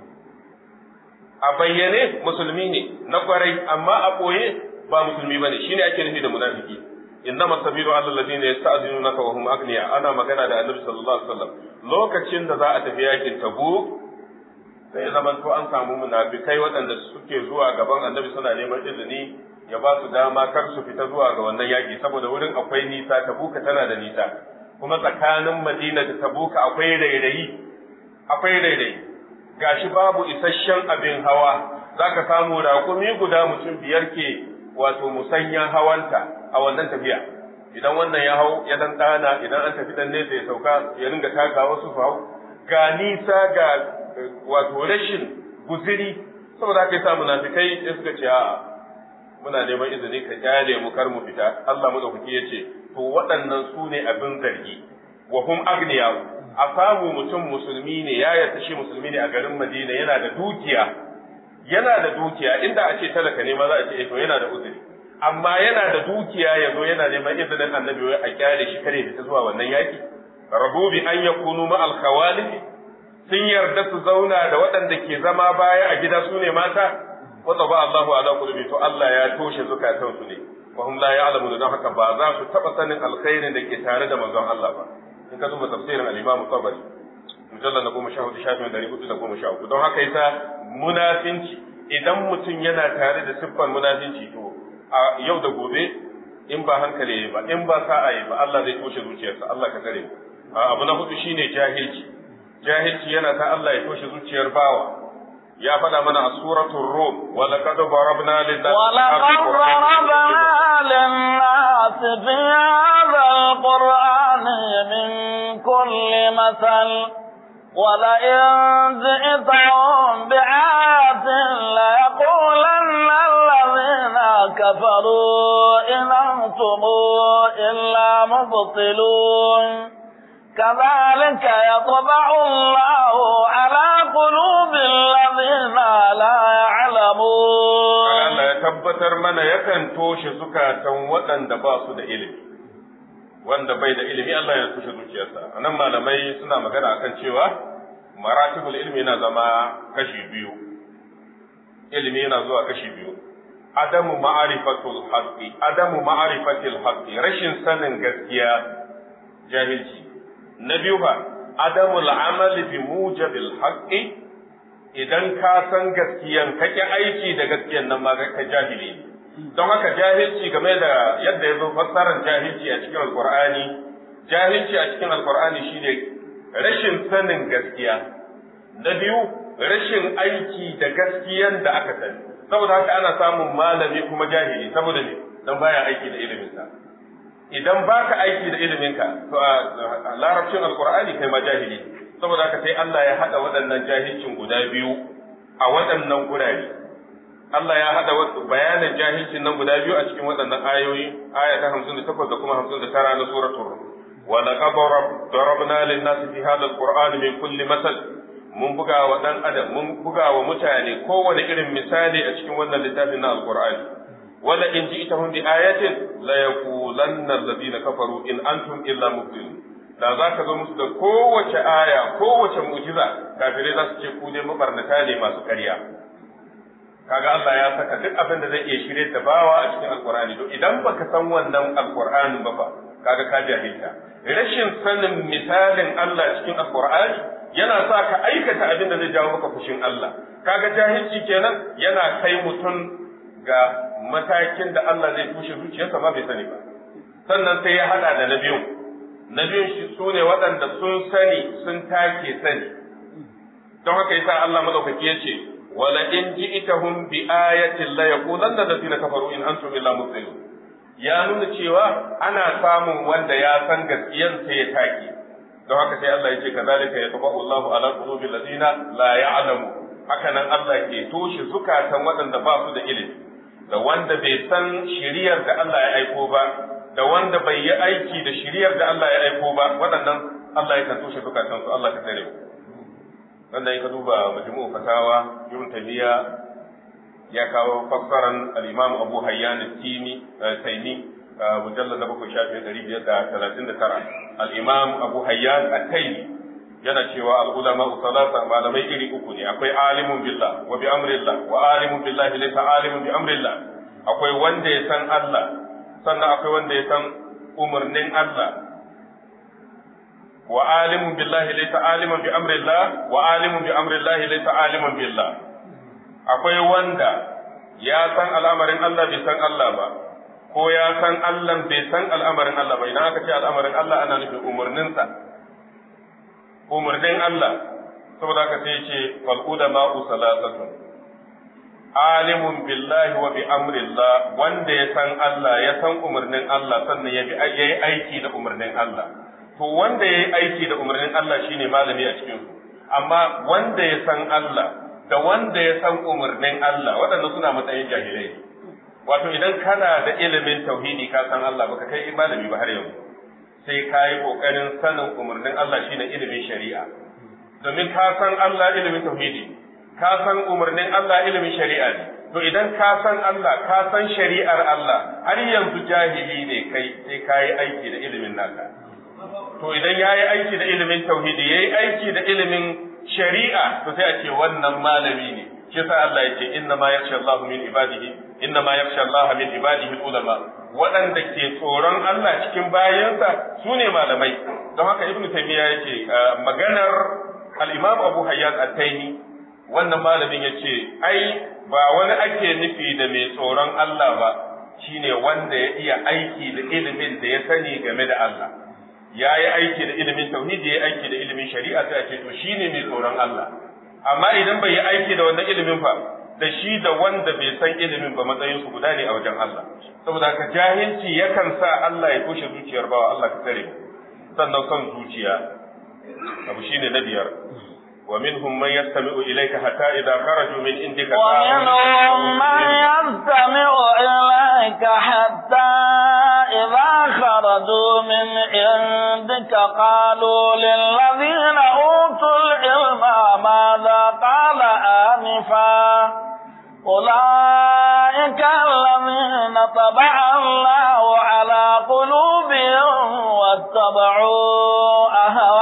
B: a bayyane musulmi ne na kwarai amma a boye ba musulmi bane shine ake nufi da munafiki innama sabilu alal ladina yasta'dinunaka wa hum aghniya ana magana da annabi sallallahu alaihi wasallam lokacin da za a tafi yakin tabuk sai zaman to an samu munafikai waɗanda suke zuwa gaban annabi suna neman izini ya ba su dama kar su fita zuwa ga wannan yaƙi saboda wurin akwai nisa tabuka tana da nisa kuma tsakanin madina da tabuka akwai rairayi akwai rairayi gashi babu isasshen abin hawa zaka samu raƙumi guda mutum biyar ke wato musanyan hawanta a wannan tafiya idan wannan ya hau ya dan ɗana idan an tafi dan nesa ya sauka ya ringa taka wasu su hau ga nisa ga wato rashin guziri saboda haka yasa munafikai sai suka ce a'a muna neman izini ka kyale mu kar mu fita Allah madaukaki yace to waɗannan su ne abin zargi wa hum agniya a samu mutum musulmi ne ya yarda shi musulmi ne a garin Madina yana da dukiya yana da dukiya inda a ce talaka ne ma za a ce to yana da uzuri amma yana da dukiya ya zo yana neman izinin annabi wai a kyale shi kare fita zuwa wannan yaki rabu bi an yakunu ma al sun yarda su zauna da waɗanda ke zama baya a gida su ne mata wata ba Allahu ala qulubi to Allah ya toshe zukatan su ne wa hum la ya'lamu don haka ba za su taba sanin alkhairin da ke tare da manzon Allah ba in ka duba tafsirin al-Imam Tabari mujallal na goma sha hudu shafin dari hudu da goma sha uku don haka yasa munafinci idan mutum yana tare da siffar munafinci to a yau da gobe in ba hankali ba in ba sa'a yi ba Allah zai toshe zuciyarsa Allah ka tare abu na hudu shine jahilci jahilci yana ta Allah ya toshe zuciyar bawa ya faɗa mana a suratul rum wa laqad darabna lin-nasi
A: ولقد ضربنا للناس في هذا القرآن من كل مثل ولئن جئتهم بآية ليقولن الذين كفروا إن أنتم إلا مبطلون كذلك يطبع الله على قلوب الذين لا يعلمون
B: Allah ya tabbatar mana yakan toshe zukatan waɗanda ba su da ilimi wanda bai da ilimi Allah ya toshe zuciyarsa anan malamai suna magana akan cewa maratibul ilmi yana zama kashi biyu ilimi yana zuwa kashi biyu adamu ma'arifatul haqqi adamu ma'arifatil haqqi rashin sanin gaskiya jahilci na biyu fa adamul amali bi mujabil haqqi idan ka san gaskiyan ka ki aiki da gaskiyan nan ma ka jahili don haka jahilci game da yadda ya zo fassarar jahilci a cikin alqur'ani jahilci a cikin alqur'ani shine rashin sanin gaskiya na biyu rashin aiki da gaskiyan da aka sani saboda haka ana samun malami kuma jahili saboda ne dan baya aiki da iliminsa idan baka aiki da iliminka to a larabcin alqur'ani kai ma jahili saboda haka sai Allah ya hada waɗannan jahilcin guda biyu a waɗannan gurare Allah ya hada bayanin jahilcin nan guda biyu a cikin waɗannan ayoyi aya ta 58 da kuma 59 na suratul rum wa laqad darabna lin-nasi fi hadha al-qur'ani min kulli masal mun buga wa dan adam mun buga wa mutane kowane irin misali a cikin wannan littafin na alqur'ani wala in ji'tahum bi ayatin la yaqulanna alladhina kafaru in antum illa mubtilun da za ka zo musu da kowace aya kowace mu'jiza kafirai za su ce ku ne mabarnata ne masu ƙarya kaga Allah ya saka duk abin da zai iya shirye da bawa a cikin alqur'ani to idan baka san wannan alqur'ani ba fa kaga ka jahilta rashin sanin misalin Allah cikin alqur'ani yana sa ka aikata abin da zai jawo maka fushin Allah kaga jahilci kenan yana kai mutum ga matakin da Allah zai tushe zuciyarsa ba bai sani ba sannan sai ya hada da na biyu na biyun shi su ne waɗanda sun sani sun take sani don haka yasa Allah madaukaki ya ce wala in ji'tahum bi ayatin la yaqulanna allazina kafaru in antum illa mubtilun ya nuna cewa ana samun wanda ya san gaskiyan sai ya take don haka sai Allah ya ce kazalika yatba'u Allahu ala qulubi allazina la ya'lamu haka nan Allah ke toshe zukatan waɗanda ba su da ilimi da wanda bai san shiriyar da Allah ya aiko ba da wanda bai yi aiki da shiriyar da Allah ya aiko ba waɗannan Allah ya kan toshe zukatan su Allah ka tare mu wanda ka duba majmu'u fatawa ibn taymiya ya kawo fassaran al-imam Abu Hayyan al-Timi Taymi mujallad na bakwai shafi ɗari biyar da talatin da tara al-imam Abu Hayyan al-Taymi yana cewa al-ulama salasa malamai iri uku ne akwai alimun billah wa bi amrillah wa alimun billahi laysa alimun bi amrillah akwai wanda ya san Allah sannan akwai wanda ya san umarnin Allah wa alimun billahi laysa aliman bi amrillah wa alimun bi amrillah laysa aliman billah akwai wanda ya san al'amarin Allah bai san Allah ba ko ya san Allah bai san al'amarin Allah ba idan aka ce al'amarin Allah ana nufin umarninsa umarnin Allah saboda haka sai ce fal ulama salasatun alimun billahi wa bi amrillah wanda ya san Allah ya san umarnin Allah sannan ya bi yayi aiki da umarnin Allah to wanda yayi aiki da umarnin Allah shine malami a cikin su amma wanda ya san Allah da wanda ya san umarnin Allah waɗanda suna matsayin jahilai wato idan kana da ilimin tauhidi ka san Allah baka kai malami ba har yanzu sai ka yi kokarin sanin umarnin Allah shine ilimin shari'a domin ka san Allah ilimin tauhidi ka san umarnin Allah ilimin shari'a ne to idan ka san Allah ka san shari'ar Allah har yanzu jahili ne kai sai ka yi aiki da ilimin naka to idan ya yi aiki da ilimin tauhidi ya yi aiki da ilimin shari'a to sai a ce wannan malami ne shi sa Allah ya ce inna ma yakhsha Allah min ibadihi inna ma yakhsha Allah min ibadihi ulama waɗanda ke tsoron Allah cikin bayansa su ne malamai don haka ibnu taymiya yace maganar al-imam Abu Hayyan at-Taymi wannan malamin yace ai ba wani ake nufi da mai tsoron Allah ba shine wanda ya iya aiki da ilimin da ya sani game da Allah ya yi aiki da ilimin tauhidi ya yi aiki da ilimin shari'a sai a ce to shine mai tsoron Allah amma idan bai yi aiki da wannan ilimin fa da shi da wanda bai san ilimin ba matsayin su guda ne a wajen Allah saboda haka jahilci yakan sa Allah ya toshe zuciyar bawa Allah ka tsare sannan son zuciya abu shine na biyar ومنهم من يستمع إليك حتى إذا خرجوا من عندك
A: ومنهم من يستمع إليك حتى إذا خرجوا من عندك قالوا للذين أوتوا العلم ماذا قال آنفا أولئك الذين طبع الله على قلوبهم واتبعوا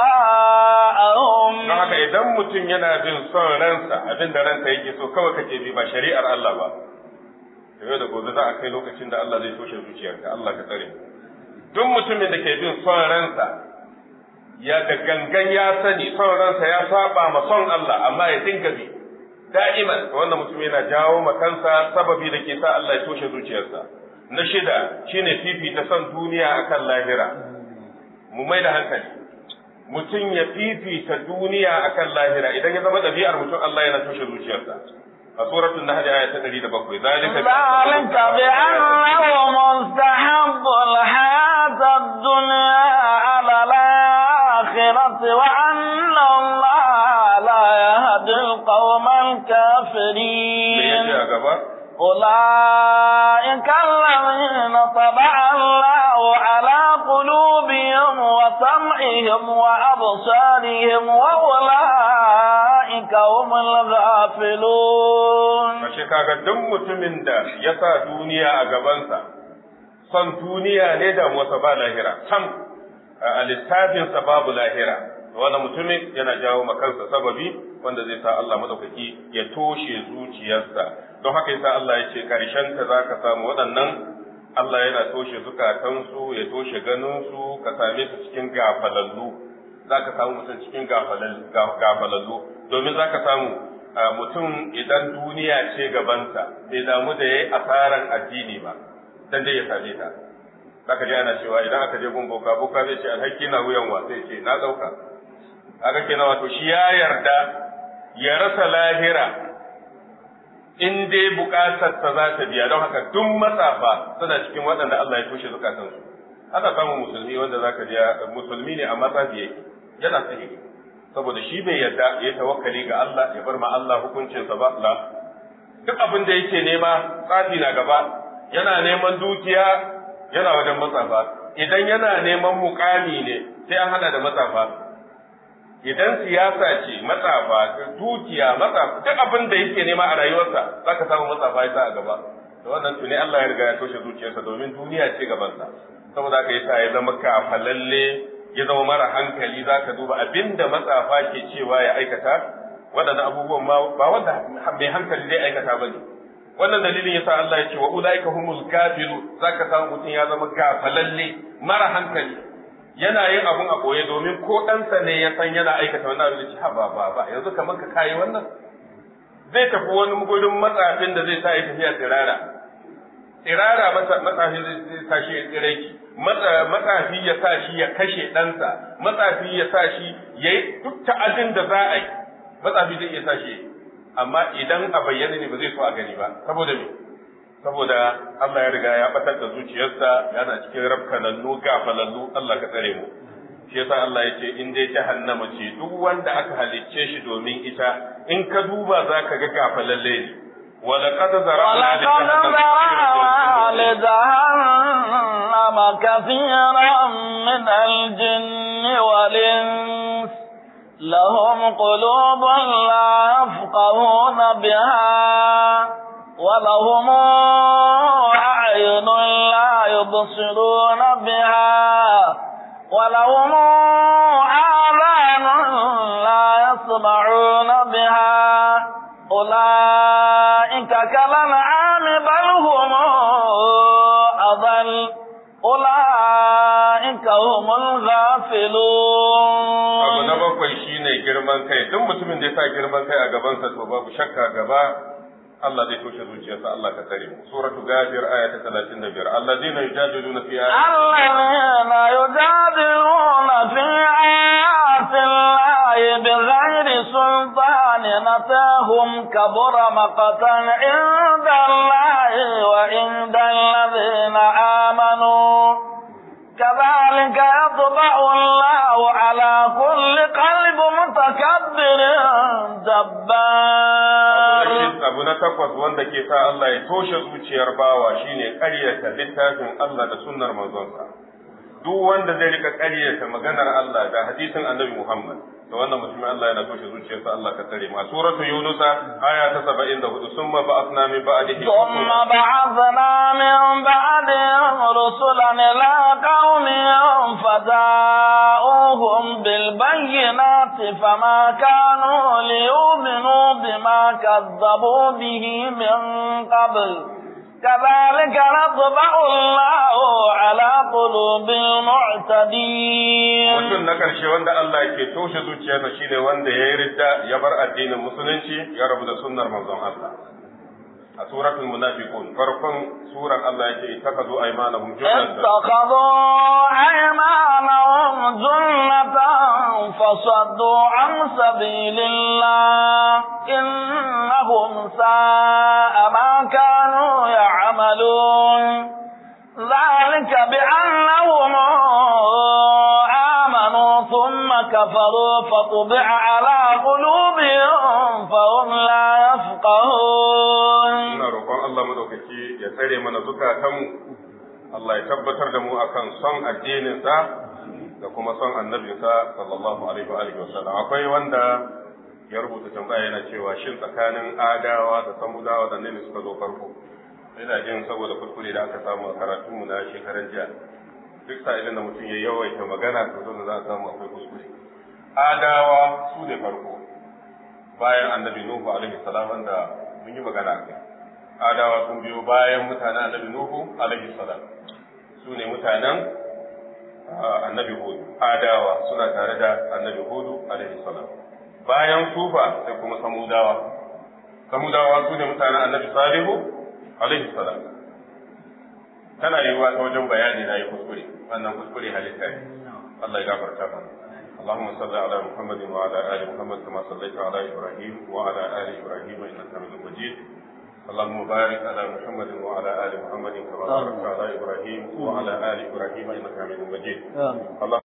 A: أهواءهم
B: don haka idan mutum yana bin son ransa abin da ransa yake so kawai kake bi ba shari'ar Allah ba yau da gobe za a kai lokacin da Allah zai toshe zuciyarka Allah ka tsare duk mutumin da ke bin son ransa ya da gangan ya sani son ransa ya saba ma son Allah amma ya dinga bi da'iman wannan mutum yana jawo ma kansa sababi da ke sa Allah ya toshe zuciyarsa na shida shine fifita son duniya akan lahira mu mai da hankali mutum ya fifita duniya akan lahira idan ya zama ɗabi'ar mutum Allah yana toshe zuciyarsa a suratul nahl aya ta 107 zalika
A: ذلك بأنه مستحب الحياة الدنيا على الآخرة وأن الله لا يهدي القوم
B: me yace
A: الكافرين
B: a gaba
A: أولئك الذين طبع الله على قلوبهم وسمعهم وأبصارهم وأولئك هم الغافلون
B: kashe kaga duk mutumin da ya sa duniya a gabansa son duniya ne da wasa ba lahira sam a littafinsa babu lahira wannan mutumin yana jawo ma kansa sababi wanda zai sa Allah madaukaki ya toshe zuciyarsa don haka yasa Allah ya ce karshen ta zaka samu waɗannan Allah yana toshe zukatansu ya toshe ganinsu ka same su cikin gafalallu zaka samu mutum cikin gafalal- ga- gafalallu domin zaka samu a mutum idan duniya ce gabansa bai damu da yayi asaran addini ba dan dai ya same ta zaka ji ana cewa idan aka je gun boka boka zai ce alhaki na wuyan wa sai ce na dauka kaga kenan wato shi ya yarda ya rasa lahira in dai bukatar ta za ta biya don haka duk matsafa suna cikin waɗanda Allah ya toshe zukatansu ana samun musulmi wanda zaka ji musulmi ne amma tsafi yake yana sihiri saboda shi bai yarda ya tawakkali ga Allah ya bar ma Allah hukuncinsa ba la duk abin da yake nema tsafi na gaba yana neman dukiya yana wajen matsafa idan yana neman mukami ne sai an hada da matsafa idan siyasa ce matsafa dukiya matsafa duk abin da yake nema a rayuwarsa zaka samu matsafa ya sa a gaba to wannan tuni Allah ya riga ya toshe zuciyarsa domin duniya ce gabansa saboda haka yasa ya zama kafalalle ya zama mara hankali zaka duba abinda matsafa ke cewa ya aikata waɗannan abubuwan ma ba wanda mai hankali zai aikata ba ne wannan dalilin yasa Allah ya ce wa ulaika humul kafiru zaka samu mutum ya zama gafalalle mara hankali yana yin abun a boye domin ko ɗansa ne ya san yana aikata wannan abin da ce ha ba ba ba yanzu kamar ka kayi wannan zai tafi wani gudun matsafin da zai sa ya tafiya tsirara tsirara matsafi zai sa shi ya tsiraki matsafi ya sa shi ya kashe ɗansa matsafi ya sa shi ya yi duk ta'adin da za a yi matsafi zai iya sa shi amma idan a bayyana ne ba zai so a gani ba saboda me saboda Allah ya riga ya batar da zuciyarsa yana cikin rafkanannu gafalallu Allah ka tsare mu shi yasa Allah ya ce in dai jahannama ce duk wanda aka halicce shi domin ita in ka duba zaka ga gafalalle ne ولقد ذرأنا
A: لجهنم كثيرا من الجن والإنس لهم قلوب لا يفقهون بها ولهم أعين لا يبصرون بها ولهم آذان لا يسمعون بها أولئك كالأنعام بل هم أضل أولئك هم الغافلون
B: abu na bakwai shine girman kai duk mutumin da ya sa girman kai a gabansa to babu shakka gaba Allah zai toshe zuciyarsa Allah ka tsare mu suratu gafir aya ta 35 alladheena yujadiluna fi
A: الذين يجادلون في آيات الله بغير سلطان نتاهم كبر مقتا عند الله وعند الذين آمنوا كذلك يطبع الله على كل قلب متكبر جبار
B: abu na takwas wanda ke sa Allah ya toshe zuciyar bawa shine ƙaryata littafin Allah da sunnar manzonsa duk wanda zai rika ƙaryata maganar Allah da hadisin Annabi Muhammad to wannan mutumin Allah yana toshe zuciyarsa Allah ka tare ma suratu yunus aya ta 74 summa ba'athna min ba'dihi
A: ثم بعثنا من بعدهم رسلا إلى قومهم فجاءوهم بالبينات فما كانوا ليؤمنوا بما كذبوا به من قبل كذلك نطبع الله على قلوب المعتدين
B: mutum na ƙarshe wanda Allah ke toshe zuciyarsa shine wanda ya yi ridda ya bar addinin musulunci ya rabu da sunnar manzon Allah a suratul munafiqun farkon surar Allah yake ittakhadhu aymanahum junnatan
A: اتخذوا أيمانهم جنة فصدوا عن سبيل الله إنهم ساء ما كانوا يعملون ذلك بأنهم آمنوا ثم كفروا فطبع على قلوبهم فهم لا يفقهون
B: ina roƙon Allah madaukaki ya tsare mana zukatanmu Allah ya tabbatar da mu akan son addininsa da kuma son annabinsa sallallahu alaihi wa alihi wasallam akwai wanda ya rubuta tambaya yana cewa shin tsakanin adawa da samudawa da ne suka zo farko ina jin saboda kuskure da aka samu a karatunmu na shekaran jiya duk sa'ilin da mutum ya yawaita magana to dole za a samu akwai kuskure adawa su ne farko bayan annabi nuhu alaihi salam wanda mun yi magana a kai adawa sun biyo bayan mutanen annabi nuhu alaihi salam su ne mutanen annabi hudu adawa suna tare da annabi hudu alaihi salam bayan sufa sai kuma samudawa samudawa su ne mutanen annabi salihu alaihi salam tana yiwuwa ta wajen bayani na yi kuskure wannan kuskure halitta ne Allah ya gafarta mana اللهم صل على محمد وعلى ال محمد كما صليت على ابراهيم وعلى ال ابراهيم انك حميد مجيد اللهم بارك على محمد وعلى ال محمد كما باركت على ابراهيم وعلى ال ابراهيم انك حميد مجيد اللهم